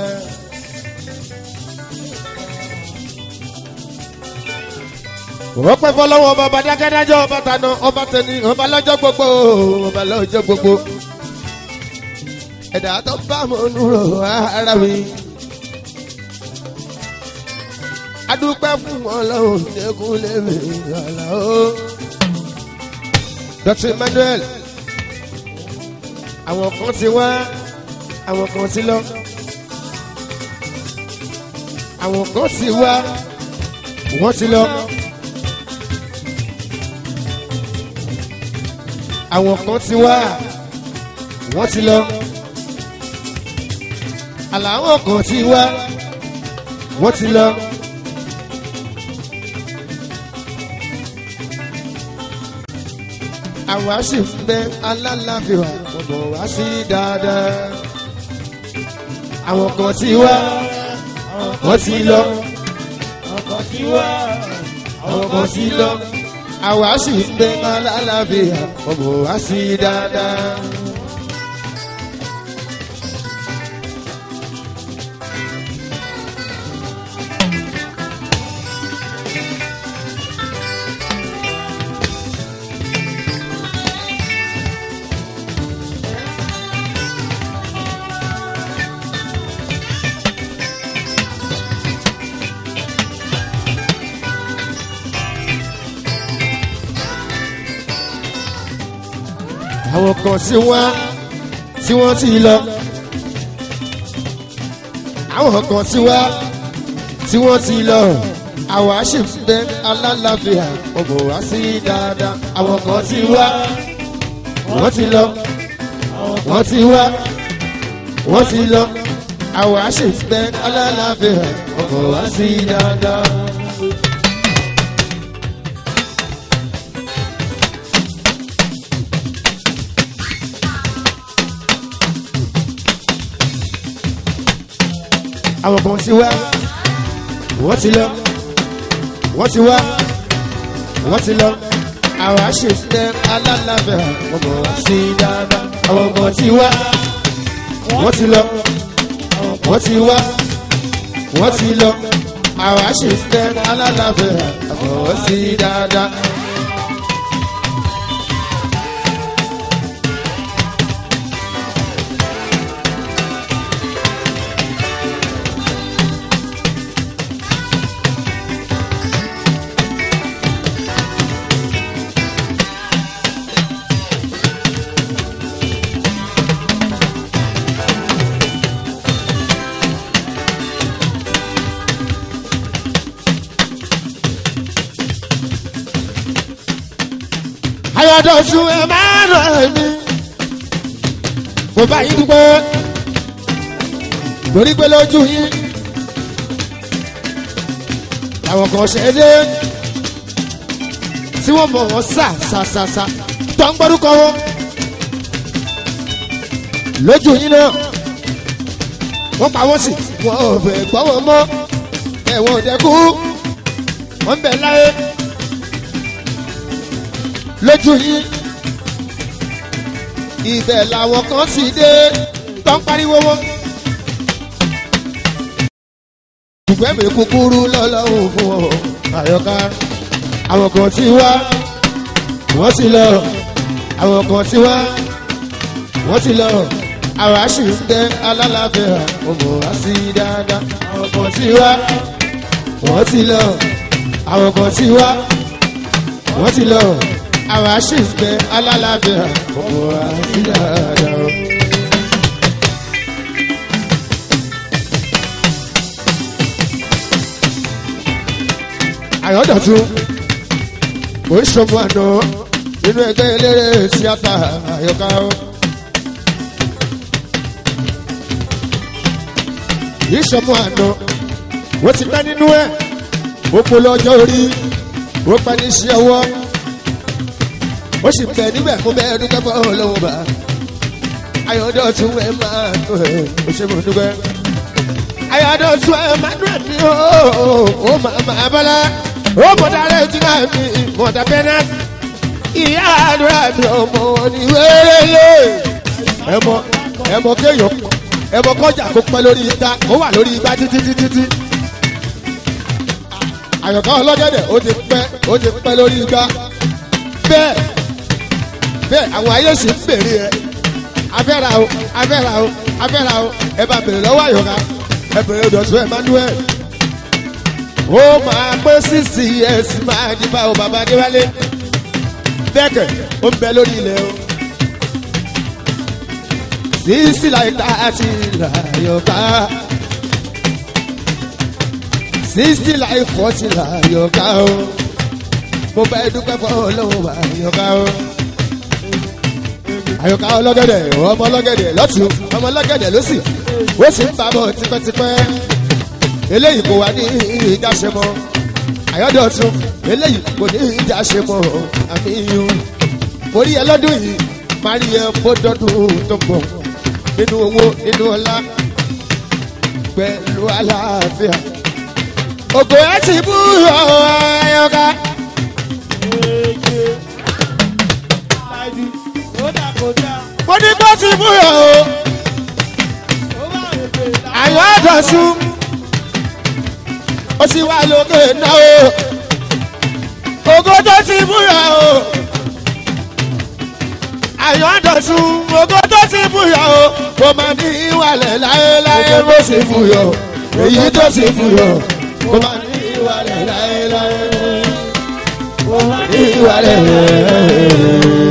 A: wọ́n pẹ́ fọlọ́wọ́ ọba dákẹ́dájọ́ ọba tànà ọba tẹni ọba lọ́jọ́ gbogbo ọba lọ́jọ́ gbogbo ẹ̀dá tó bá mọ̀ nùrọ̀ ara mi. adúpẹ́ fún wọn lọ́wọ́ dẹ́kun lèmi àlà ó. dr emmanuel àwọn kan ti wá àwọn kan ti lọ àwọn kan ti wá wọ́n ti lọ àwọn kan ti wá wọ́n ti lọ àlàáwọ̀ kan ti wá wọ́n ti lọ. àwa sì ń bẹ alálàáfíà ọ̀bọ̀ wá sí dáadáa. àwọn kan ti wá wọ́n ti lọ. àwọn kan ti lọ. àwa sì ń bẹ alálàáfíà ọ̀bọ̀ wá sí dáadáa. àwọn kan tí wọ́n tí wọ́n ti lọ. àwọn kan tí wọ́n tí wọ́n ti lọ. àwa sì ń bẹ alálàáfíà ọ̀bọ̀ wá sí dáadáa. àwọn kan tí wá wọ́n ti lọ. wọ́n ti wá wọ́n ti lọ. àwa sì ń bẹ alálàáfíà ọ̀bọ̀ wá sí dáadáa. àwọn kan ti wá wọ́n ti lọ wọ́n ti wá wọ́n ti lọ àwọn àṣetẹ alálàfẹ́ wọ́n bọ̀ wá sí dáadáa àwọn kan ti wá wọ́n ti lọ wọ́n ti wá wọ́n ti lọ àwọn àṣetẹ alálàfẹ́ wọ́n bọ̀ wá sí dáadáa. ayọ̀dọ̀sùn ẹ̀ máa rẹ̀ mí. mo bá yín dúpẹ́ lórí pé lójú yín àwọn kan ṣe é dé tí wọ́n mọ̀ wọ́n sà sà sà sà tó ń gbọ́dúkọ wọn lójú yín náà wọ́n pa wọ́n sí wọn ò fẹ́ gbọ́ wọn mọ́ ẹ̀wọ̀n ò dẹ́kú wọ́n ń bẹ̀ láyé lójú yín ibẹ̀ làwọn kan sì dé tó ń pariwo wọn. ṣùgbọ́n mi kúkúrú lọ́lọ́run fún ọ àyọká àwọn kan ti wá wọ́n ti lọ àwọn kan ti wá wọ́n ti lọ àwọn àṣì ń tẹ alálàáfíà ọmọ wá sí dáadáa àwọn kan ti wá wọ́n ti lọ àwọn kan ti wá wọ́n ti lọ àwa sì ń bẹ alálàáfíà ọmọ àti dáadáa. àyọ̀dọ̀tún ó ń ṣọmọ àná nínú ẹgbẹ́ eléré tíátà àyọká. yìí ṣọmọ àná wọ́n ti pẹ́ nínú ẹ̀ ó polo ọjọ́ orí ó pẹ́ ní iṣẹ́ ọwọ́ ó sì bẹ níbẹ̀ kó bẹ́ẹ̀ dúpẹ́ fọ́ ọlọ́wọ́ bá ayọ̀dọ̀tún ẹ̀ máa tó ẹ̀ ó ṣe mọ̀ dúpẹ́ ayọ̀dọ̀tún ẹ̀ máa dùn ẹ̀mí ó ó máa máa bọ́lá ó mọ̀dá rẹ̀ tí náà mi mọ̀dá bẹ́nà ìyá àdúrà mi ọmọ ní wẹ́rẹ́lẹ́ ẹ̀mọ ẹ̀mọ kéèyàn ẹ̀mọ kọjá kó pẹ́ lórí igbá ó wà lórí igbá títí títí tí àyọ̀ká ọlọ́gẹ̀dẹ̀ ó ti pẹ́ ó ti pẹ́ lórí igbá bẹ́ẹ̀ bẹ́ẹ̀ àwọn ayé sì ń bèrè ẹ afẹ́ra o afẹ́ra o afẹ́ra o ẹ bá bèrè lọ́wọ́ àyọ̀ká ẹ bèrè dọ̀tún emmanuel ó máa pé sixty years máa di báwo bàbá adéwálé bẹ́ẹ̀kẹ̀ ó ń bẹ lórí ilẹ̀ o. sísí láìka àti làyọ̀ká sísí láì fọ́tì làyọ̀ká o. mo bá dúpẹ́ fún ọlọ́run àyọ̀ká o. àyọ̀ká ọlọ́gẹ̀dẹ̀ ọmọ ọlọ́gẹ̀dẹ̀ lọ́tún ọmọ ọlọ́gẹ̀dẹ̀ lọ́sì ó sì ń bàbọ̀ tipẹ́tipẹ́ eléyìí kò wá ní ìjà ṣe mọ́ àyọ́dọ̀tún eléyìí kò ní ìjà ṣe mọ́ àmì yìí mo rí ẹ lọ́dún yìí máa rí ẹ bọ́dọ́dún tó bọ̀ nínú owó nínú ọlá pẹ̀lú àlàáfíà ògò ẹ ti bú ọ̀ọ́yọ́ká. mo ní kó ti bú yọ o àyọ́dọ̀tún ó sì wá lókè náà o ògo tó ti búyọ o àyọ̀dọ̀sùn ògo tó ti búyọ o kò má ní ìwàlẹ̀ láéláé bó sì búyọ èyí tó sì búyọ kò má ní ìwàlẹ̀ láéláé kò má ní ìwàlẹ̀ láéláé.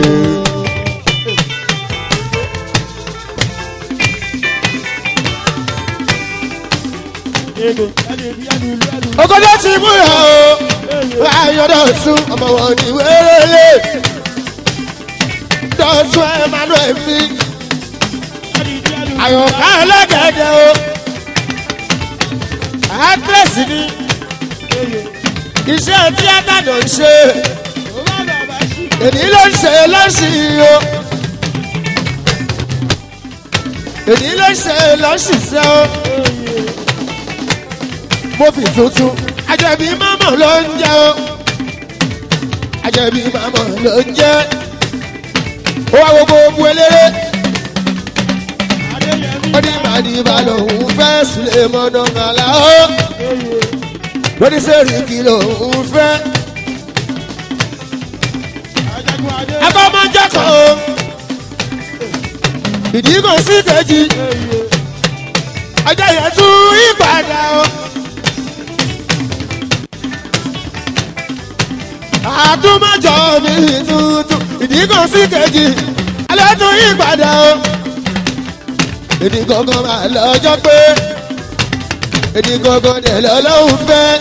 A: ogodo ti mú yà o ayọ̀dọ̀ sún ọmọ wọn ní wẹ́rẹ́lẹ́ dọ̀tún emmanuel mi àyọ̀ká ẹlẹ́gẹ̀dẹ̀ o actress ni iṣẹ́ tíátà ló ń ṣe èdè ló ń ṣe lọ́sìn o èdè ló ń ṣe lọ́sìn o mo fi tuntun àjẹbí mọ́mọ́ ló ń jẹ́ o àjẹbí mọ́mọ́ ló ń jẹ́ ó wá wo gbogbo eléré ó ní màdìbà lòun fẹ́ sílẹ̀ mọ́nà màlá ó lórí sẹ́ríkì lòun fẹ́ ẹ̀kọ́ máa ń jẹ́kọ̀ o ìdí kò sí kejì ọjọ́ yẹn tún ìpadà o. àtúmọ̀jọ mi tuntun ìdí kan sí kejì alẹ́ tún yí padà o. èdè gangan máa lọ́jọ́ pé èdè gangan dẹ̀ lọ́lọ́hún fẹ́.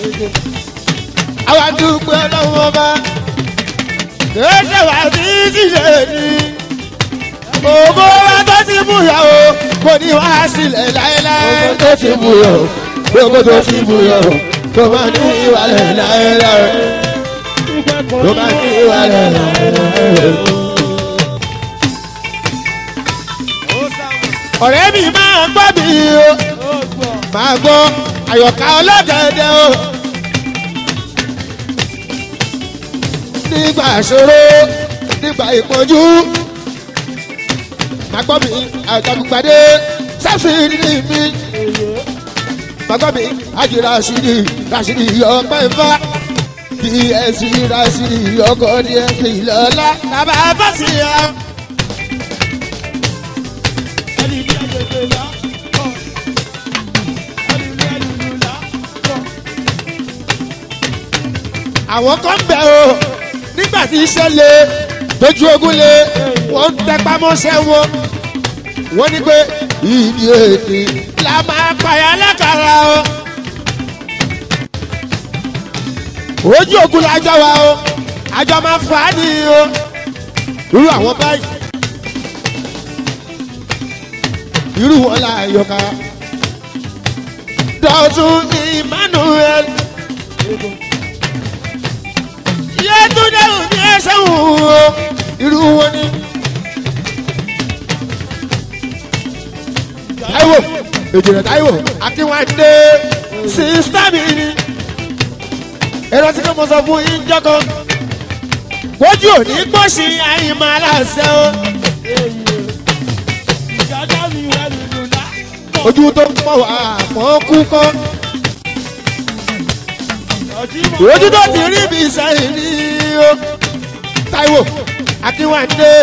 A: àwa dúpẹ́ ọlọ́run ọba kéde wá sí sílẹ̀ ni. ògo wa tó ti búyọ̀ o kò ní wá sílẹ̀ láéláé. tó ti búyọ̀ gbogbo tó ti búyọ̀ kò má ní ìwàlẹ̀ láéláé ló bá ní ìwàlẹ̀ ọ̀rẹ́ mi máa gbọ́ mi o máa gbọ́ àyọ̀ká ọlọ́gẹ̀dẹ̀ o nígbà ìṣòro nígbà ìpọ́njú máa gbọ́ mi àjàmùpàdé sáfìrì ní mi máa gbọ́ mi àjì rashidi rashidi ọpẹ́ nfa dsc rashidi ọkọ dsc lọ́la bàbá fásiyà. àwọn kan bẹ̀ o nígbà tí iṣẹ́ le tójú ogun le wọ́n ń tẹpá mọ́ṣẹ́ wọn wọ́n ní pé ìdí èdè la máa pààyà lákàrà o. ojú ogun la jọ wa o àjọ máa fà á ní o irú àwọn báyìí irú wọn là yọká dọ̀tún emmanuel yẹtúndé òní ẹsẹ̀ wò ó irú wọn ni. Táíwò èjìrè Táíwò Akínwádé sísítà mi ni. Ẹ̀rọ tí kò mọ̀ sọ fún yín jọ́kọ́. Kójú òní gbòòsì àyìnbó aláṣẹ o. Ojú tó ń pọ̀ wá mọ́ kú kọ́. Ojú tó ti rí mi sẹ́yìn ní o. Táíwò Akínwádé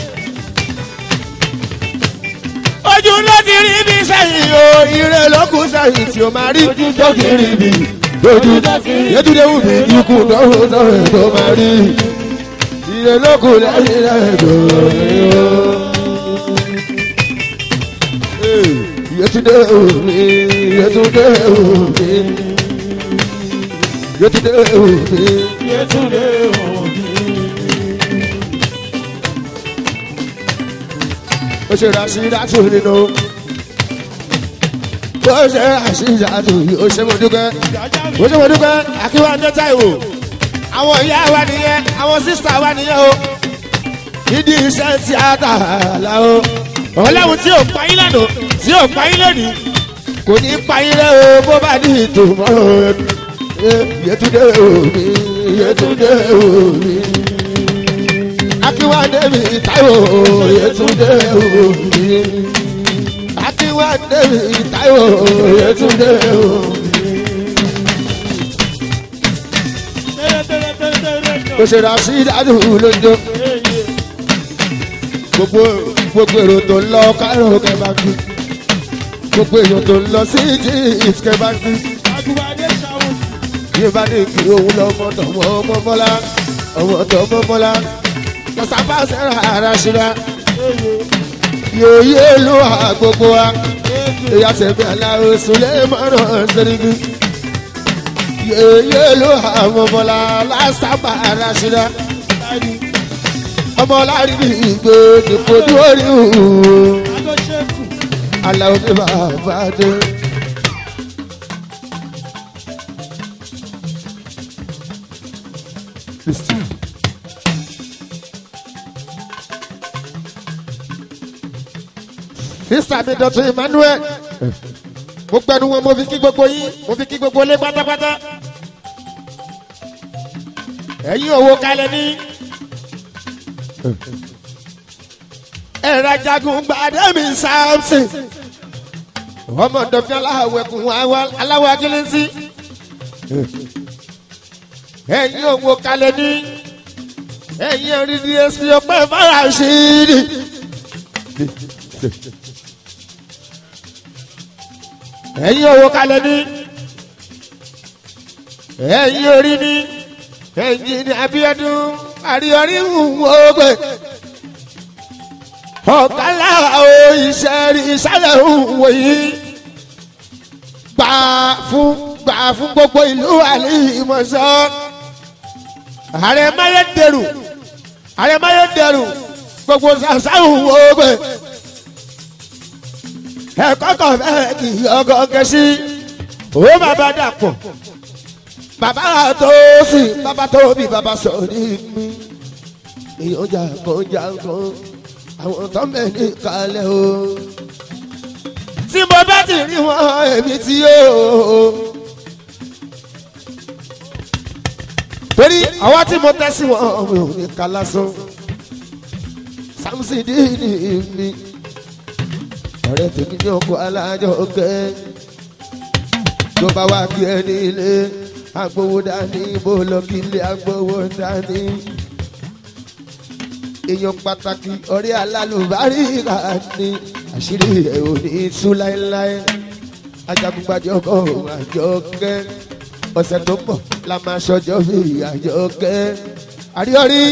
A: ojú ló ti rí bí sẹ́yìn o ire ló kù sẹ́yìn tí o máa rí tó kì í rí bí ojú yẹtúndé wù mí ikú dọ́wọ́ dọ́wọ́ tó máa rí ire lókù lẹ́yìn rẹ̀ lórí o. Yetunde omi, Yetunde omi, Yetunde omi, Yetunde omi. Ó ṣe Rashidatu nínú. Ó ṣe Rashidatu yìí, ó ṣe mo dúpẹ́. Ó ṣe mo dúpẹ́, Akíwáńdé Táíwò. Àwọn ìyá wa nìyẹn, àwọn sísá wa nìyẹn o. Nídìí iṣẹ́ tíátà làwọn ọlọ́run tí ò pa yín lánàá tí ò pa yín lónìí kò ní pa yín lẹ́ o bó bá ní ìtòmọ́ Yétúndé omi Yétúndé omi Akínwádé mi Táíwò Yétúndé omi Akínwádé mi Táíwò Yétúndé omi. Kò ṣe ra sí ìdádùn lójó gbogbo gbogbo èrò tó ń lọ kárò kẹbàkì gbogbo èrò tó ń lọ sí jíìt kẹbàkì yìí bá ní kí òun lọ ọmọ tọmọ ọmọ mọlá ọmọ tọmọ mọlá lọsàbà sẹra ara ṣíra yòòyè ló hà gbogbo wa èyí àtẹ̀mí aláwo sùlẹ̀ mọ́rọ̀ sẹ́ríkì yòòyè ló hà mọ́mọ́lá lásàbà ara ṣíra ọmọ láàrin ní ìgbé nípo dúórí òun aláwọ̀ ní bàbá dé. sísá mi dọ̀tún emmanuel mo gbẹnu wọn mo fi kí gbogbo yín mo fi kí gbogbo ilé pátápátá ẹ̀yin òwò kalẹ̀ ní ẹ̀rọ ajagun gbàdẹ́mi samson ọmọ dọ̀fin aláwẹ̀kùn aláwọ̀ akílẹ́sí ẹ̀yin òwò kalẹ̀ ní ẹ̀yin ẹ̀rí dsp ọpẹ́ faraṣíìrì. ẹ̀yin òwò kalẹ̀ ní ẹ̀yin orí ní ẹ̀yin ní abiodun àríyọrí wọ́gbẹ́ ọ̀kálá o iṣẹ́ rí ìṣẹ̀lẹ̀ òwò yìí gbà fún gbà fún gbogbo ìlú àlìmọ̀ṣọ́ ààrẹ máyédèrú ààrẹ máyédèrú gbogbo ṣàṣàhùn wọ́gbẹ́ ẹ̀kọ́ kan fẹ́ kì í ọgọ́ kẹsí owó bàbá dàpọ̀ bàbá tó sì bàbá tó bí bàbá sọ ní mi èèyàn jà kan jà kan àwọn tó mẹ́ ní kalẹ̀ o. tí mo bá ti rí wọn èmi tí yóò. torí àwa tí mo tẹ́ sí wọn mi ò ní ká lásán samson díìnì mi ọ̀rẹ́ tèmi ní ọkọ̀ alájọ kẹ́ tó bá wá kí ẹ ní ilé agbowó dání bó lọ kí ilé agbowó dání èèyàn pàtàkì ọ̀rẹ́ alálùbáríkà ni àṣírí ẹ̀ ò ní tú láéláé ajagungbàjọ kọ àjọkẹ́ ọ̀sẹ̀ tó pọ̀ la máa ṣọjọ́ bí àjọkẹ́ àríọ̀rí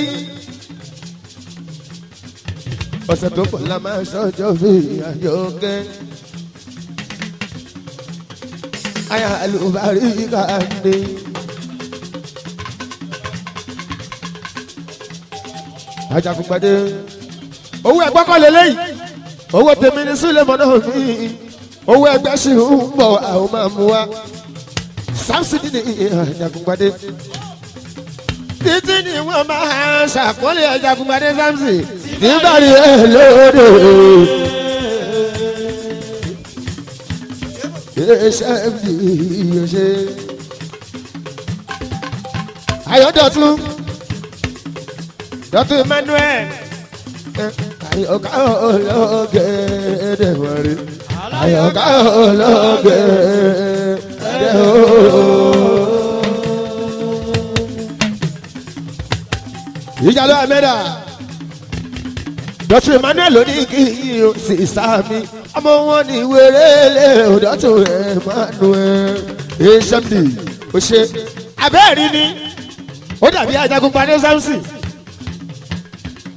A: ọ̀sẹ̀ tó pọ̀ la máa ṣọjọ́ bí àjọkẹ́ aya alùbáríkà ni. ajagunpadé owó ẹgbẹ́ kọ́ lélẹ́yìí owó tèmi ní sílẹ̀ mọ́ náà mi owó ẹgbẹ́ sì ń bọ̀ àwọn máa mú wa samson ní ajagunpadé títí ni wọ́n máa ṣàkólé ajagunpadé samson nígbàdí ẹ lóde. iṣẹ́ mi yóò ṣe ayọ̀dọ̀tún dọ́tún emmanuel àyọ̀ká ológèdè wọ̀rí àyọ̀ká ológèdè ooo. ìjàlọ àmẹ́dà dọ́tún emmanuel ló ní kí yín sí sáàmì ọmọ wọn ní wérélé dọ́tún emmanuel hmd ó ṣe abẹ́ẹ̀rí ni ó dàbí ajagun padé samson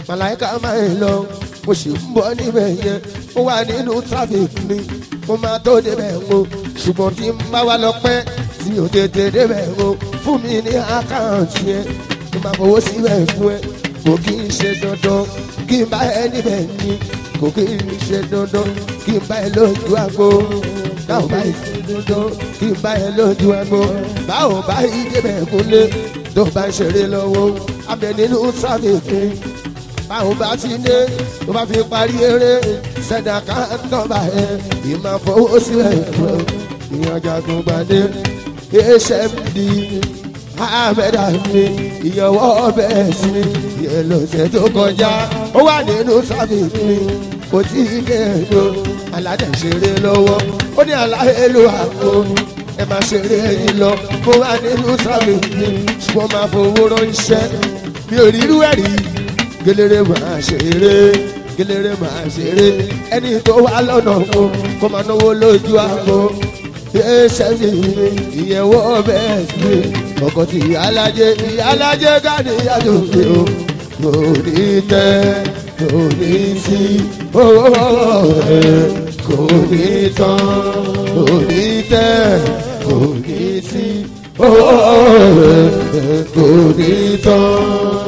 A: màláìka máa ń lọ mo sì ń bọ́ níbẹ̀ yẹn mo wà nínú traffic ni mo máa tó débẹ̀ o ṣùgbọ́n tí n bá wà lọ pẹ́ tí o tètè débẹ̀ o fún mi ní àkáǹtì yẹn mo máa fowó síbẹ̀ fún ẹ kò kí n ṣe dandan kí n bá ẹ níbẹ̀ ni kò kí n ṣe dandan kí n bá ẹ lójú àgbo báwo bá yìí ṣe dandan kí n bá ẹ lójú àgbo báwo bá yìí débẹ̀ kúnlé tó bá ń ṣeré lọ́wọ́ abẹ nínú traffic báwo bá ti dé tó bá fi parí eré sẹ́dá ká nọ́mbà ẹ̀ ìmọ̀ fowó sílẹ̀ fún ìyànjà tó gbàdé hmd ahmed ami ìyànwọ́ bẹ́ẹ̀ sí ìyẹn lọ́sẹ̀ tó kọjá ó wà nínú sáfìkì kò tí ì kẹ́ẹ̀dọ́ aládẹ̀ṣeré lọ́wọ́ ó ní aláhẹ́lò àpò ẹ máa ṣeré yìí lọ mo wà nínú sáfìkì ṣùgbọ́n máa fowó ránṣẹ́ mi ò rírú ẹ̀rí gẹlẹrẹ máa ṣeré gẹlẹrẹ máa ṣeré ẹni tó wà lọ́nà kó kó máa náwó lójú àgbo ẹsẹ̀sì ìyẹ̀wò bẹ́ẹ̀ sí ọkọ̀ tí ìyálàjẹ ìyálàjẹ gáàdì yàtọ̀ pé o kò ní tẹ́ kò ní sí owó ẹ̀ kò ní tán kò ní tẹ́ kò ní sí owó ẹ̀ kò ní tán.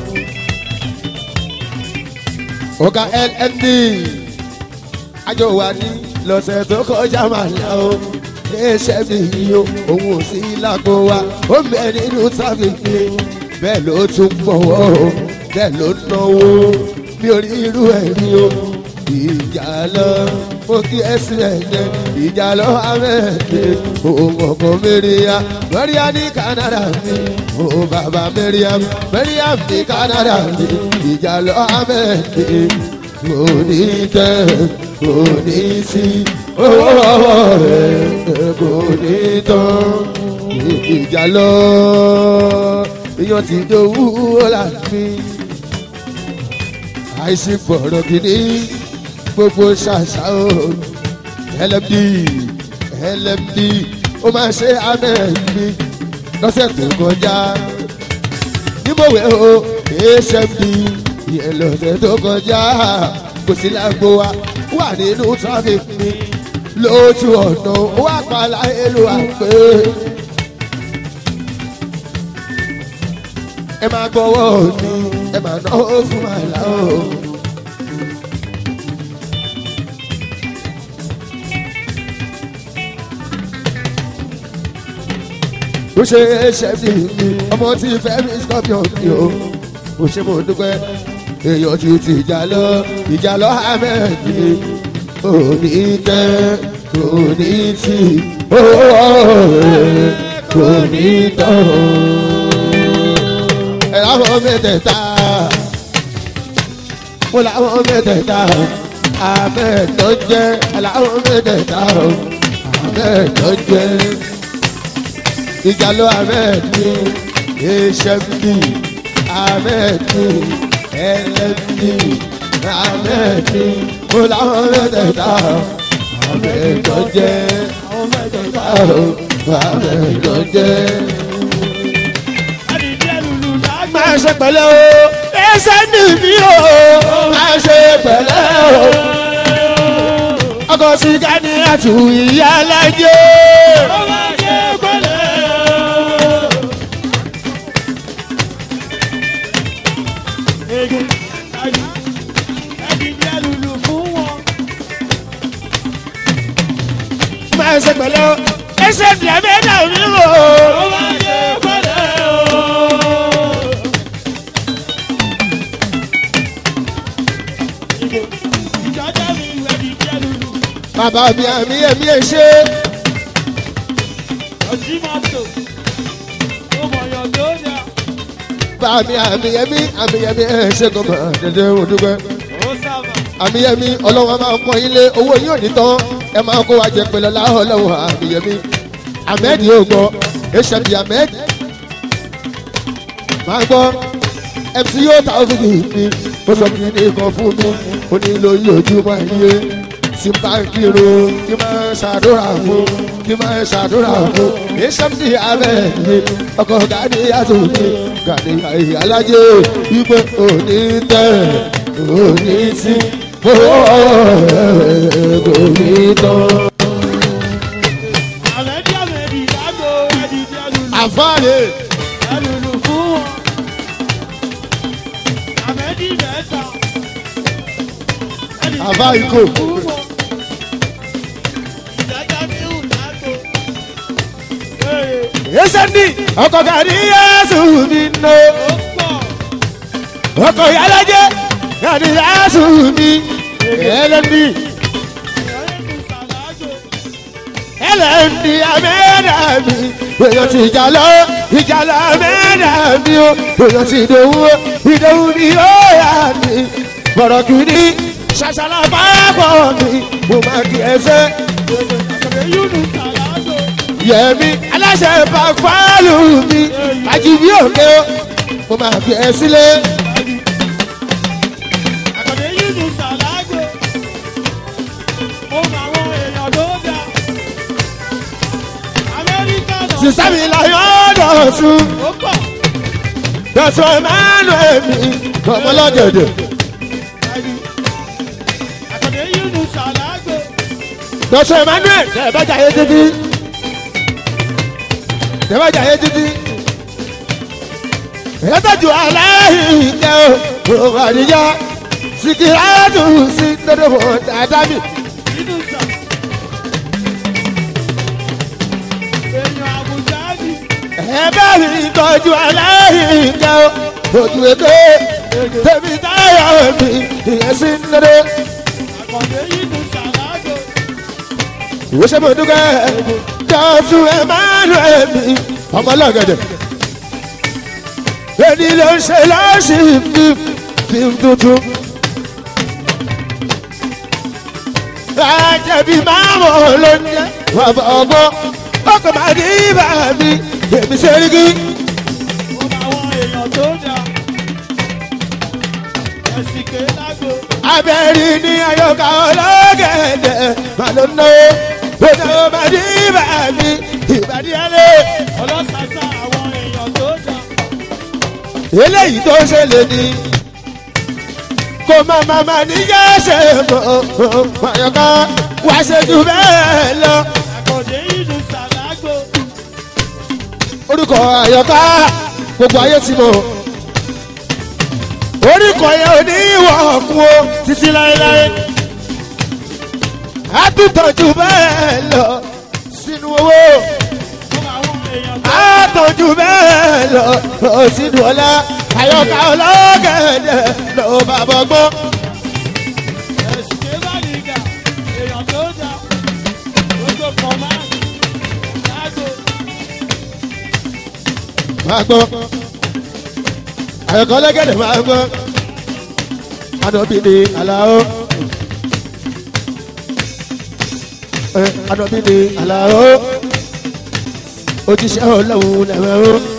A: ọ̀gá lnd àjọ wa ní lọ́sẹ̀ tó kọjá máa là ó iléeṣẹ́ mi yìí o òun ò sí lágbo wa ó ń bẹ nínú tráfíkì bẹ́ẹ̀ ló tún gbọ̀wọ́ o bẹ́ẹ̀ ló náwó mi ò rí irú ẹ̀ rí o ìjà lọ mo kí ẹ sílẹ̀ jẹ ìjà lọ amẹ́ẹ̀dẹ́ òun ọkọ̀ mẹ́rìá mẹ́rìá ní Canada mi òun bàbá mẹ́rìá mẹ́rìá ní Canada mi ìjà lọ amẹ́ẹ̀dẹ́ kò ní tẹ́ kò ní sí owó rẹ̀ kò ní tán ìjà lọ èèyàn ti dowó láti àìsí gbọ̀rọ̀ gidi gbogbo ṣàṣà o lmd lmd ó máa ṣe amẹ́ẹ̀mí lọ́sẹ̀ tó kọjá níbòwé o hmd ìyẹn lọ́sẹ̀ tó kọjá kò sí lágbo wa wà nínú traffic mi lójú ọ̀nà wà pàlà èlò àpè. ẹ máa gbọ́wọ́ mi ẹ máa náwó fún àlá o. ó ṣe é ṣe bí mi ọmọ tí fẹ́ mi scorpion mi o ó ṣe mo dúpẹ́ èèyàn ti ti ìjà lọ ìjà lọ ahmed mi ò ní tẹ́ kò ní tì owó rẹ̀ kò ní tán. ẹ láwọn mẹ́tẹ̀ẹ̀ta mo láwọn mẹ́tẹ̀ẹ̀ta ahmed tó jẹ́ ẹ láwọn mẹ́tẹ̀ẹ̀ta ahmed tó jẹ́ ìjà lọ ahmed mi hmd ahmed mi lmd ahmed mi mo láwọn mẹ́tẹ̀ẹ̀ta ahmed tó jẹ́ ahmed tó jẹ́. máa ṣe pẹ̀lẹ́ o ẹsẹ̀ ní mi o máa ṣe pẹ̀lẹ́ o ọkọ̀ sìgá ní àtù ìyá alájẹ́. máa ṣe pẹ̀lẹ́ o ẹsẹ̀ ní ẹ̀mí ẹ̀dá mi o. bàbá mi àmì ẹ̀mí ẹ̀ ṣe. bàbá mi àmì ẹ̀mí àmì ẹ̀mí ẹ̀ ṣe kò mọ̀ dédé o dúpẹ́. àmì ẹ̀mí ọlọ́wọ́ máa ń pọ́n ilé owó yóò ní tán ẹ máa kó wa jẹ pé lọ́la ọlọ́wọ́ àmì ẹ̀mí. ahmed yóò gbọ́ hb ahmed máa gbọ́ mc yóò ta òfin mi ó sọ kí ní kan fún mi ó ní lóyún ojúmọ́ iye tí bá ń kírun kí máa ṣàdúrà fún kí máa ṣàdúrà fún ìṣẹ́mùsì abẹ́ẹ̀ni ọkọ̀ gàdí àtúntì gàdí alájẹ wípé òní tẹ̀ òní sí owó kò ní tán.
B: àmẹ́dí àmẹ́dí lágbo ẹ̀dìdì ẹlùlù
A: àfáàní
B: ẹlùlù fún wọn. àmẹ́dí mẹ́ta. ẹ̀dìdì
A: Àbá
B: ẹlùlù
A: ikọ̀.
B: fún wọn. ìdájọ́ mi hù lágbo. Ee,
A: ìṣẹ́ni ọkọ̀ gàdí yẹ́sù mi nù.
B: ó pọ̀.
A: ọkọ̀ alájẹ gàdí yẹ́sù mi ẹlẹ́ni
B: ẹ̀rẹ́kù sàlágò.
A: ẹlẹ́ni amẹ́rẹ́ mi èèyàn ti ìjà lọ ìjà lọ amẹ́rẹ́ mi o èèyàn ti ìdòwú ìdòwú ni ó yà mí bọ̀rọ̀ kìíní ṣàṣàlà pápọ̀ mi mo máa kí ẹsẹ̀
B: àkàndé yúnù sàlágò.
A: yẹmi aláṣẹ pàfàlù mi àjìbí òkè o mo máa fi ẹ sílé
B: àkàndé yúnù sàlágò. ó mọ àwọn èèyàn tó dá. amẹ́ríkà náà.
A: sísá mi láyọ̀ dọ̀tún
B: ó pọ̀.
A: dọ̀tún emmanuel mi ọmọlọ́dẹ̀dẹ̀
B: àkàndé yúnù sàlágò.
A: dọ̀tún emmanuel tẹ̀bẹ́jà yé títí tẹ̀bẹ́jà yé títí ìyẹ́tọ̀jú aláìkẹ́ o òwò àdìyá sìkìrátù sí tẹ́lẹ̀fọ̀ dáadáa mi.
B: nínú sà. èèyàn àbújá ni.
A: ẹ̀bẹ̀ mi tọ́jú aláìkẹ́ o ojú èké tèmi táyọ̀ mi ìyẹn sí nílé.
B: àkàndé yúnù sàlágò.
A: ìwé ṣe mo dúkẹ́ dọ́tún emmanuel mi ọmọlọ́gẹ̀dẹ̀. èdè ló ń ṣe lọ́sì fíìm fíìm tuntun. àjẹbí máa wọ̀ ló ń jẹ́ bàbá ọgbọ́n ọkọ̀ máa ní ibà mi èmi ṣeríkì.
B: ó mọ àwọn èèyàn tó dá. ẹ̀sìn ké lágbo.
A: abẹ́rí ní ayọ̀ká ọlọ́gẹ̀dẹ̀ máa ló ń ná bóyá ó máa ní ibà mi ìbàdí alẹ́.
B: ọlọ́sàsà àwọn èèyàn tó dá.
A: eléyìí tó ṣẹlẹ̀ ni kò má má má ní yẹ́sẹ̀ mọ́ àyọ̀ká wá ṣe jù bẹ́ẹ̀ lọ.
B: àkàndé yúnù sàlágò.
A: orúkọ àyọ̀ká gbogbo ayé ti mọ̀ orúkọ yẹn ò ní ìwọ̀ ọ̀kun o títí láéláé a tún tọ́jú bẹ́ẹ̀ lọ sínú owó
B: ó mọ àwọn èèyàn tó
A: a tọ́jú bẹ́ẹ̀ lọ sínú ọlá àyọ̀ká ọlọ́gẹ̀dẹ̀ ló bá bọ́gbọ́n.
B: ẹ̀sìn ké bá nìgà. èèyàn tó dá. gbogbo kọ̀máàdì. lágbo.
A: máa gbọ́ àyọ̀kọ́ lẹ́gẹ̀dẹ̀ máa gbọ́ anọ̀bí ni àlàó ẹ anọ̀bí ni àlàó òjíṣẹ́ ọlọ́run lẹ́wọ̀n o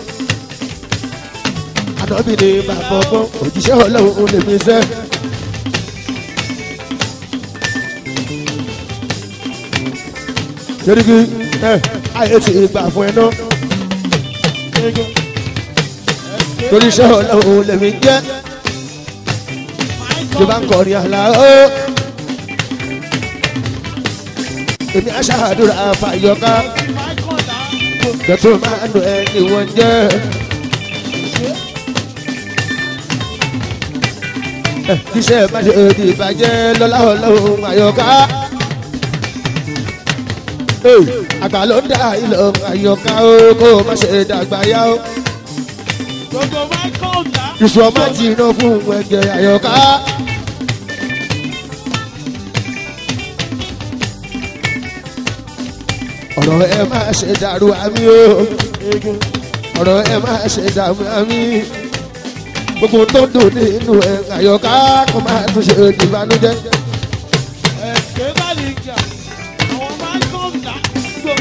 A: anọ̀bí ni bàbá ọgbọ́n òjíṣẹ́ ọlọ́run lèmi sẹ́. Yorùbá ẹ ayé ti gbà fún ẹ náà torí iṣẹ́ ọlọ́run lèmi jẹ́ tó bá ń kọrin àlá ó. èmi aṣáàdúrà fàyọká tẹ̀tún máa ń lo ẹni wọ́n jẹ́. Ẹ, kíṣẹ́ má ṣe di ìbàjẹ́ lọ́lá ọlọ́run àyọká. Ee, àgbà ló ń dá ìlọ àyọká ó kó má ṣe dàgbà yá ó
B: gbogbo michael dá.
A: ìṣù ọmọ ti iná fún ẹgbẹ́ àyọká. ọ̀rọ̀ ẹ máa ṣe dàrú àmì o ọ̀rọ̀ ẹ máa ṣe dàrú àmì gbogbo tó dùn nínú ẹ àyọká kó máa tún ṣe ìbànújẹ́.
B: ẹ̀sìn ké bá nìgà. àwọn michael dá. gbogbo.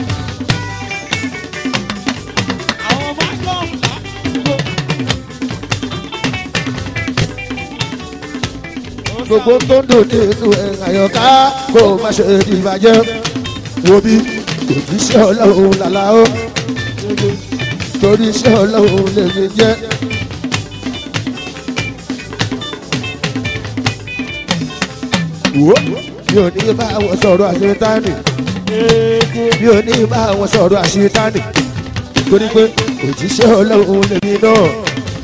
B: àwọn michael dá. gbogbo. ó
A: gbogbo tó ń dùn nínú ẹ̀ àyọ̀ká kó o má ṣe ìbàjẹ́ wo bí òjíṣẹ́ ọlọ́run làlá ó torí iṣẹ́ ọlọ́run lèmi jẹ́. wo mi ò ní bá wọn sọ̀rọ̀ àṣetánì mi ò ní bá wọn sọ̀rọ̀ àṣetánì torí pé òjíṣẹ́ ọlọ́run lèmi náà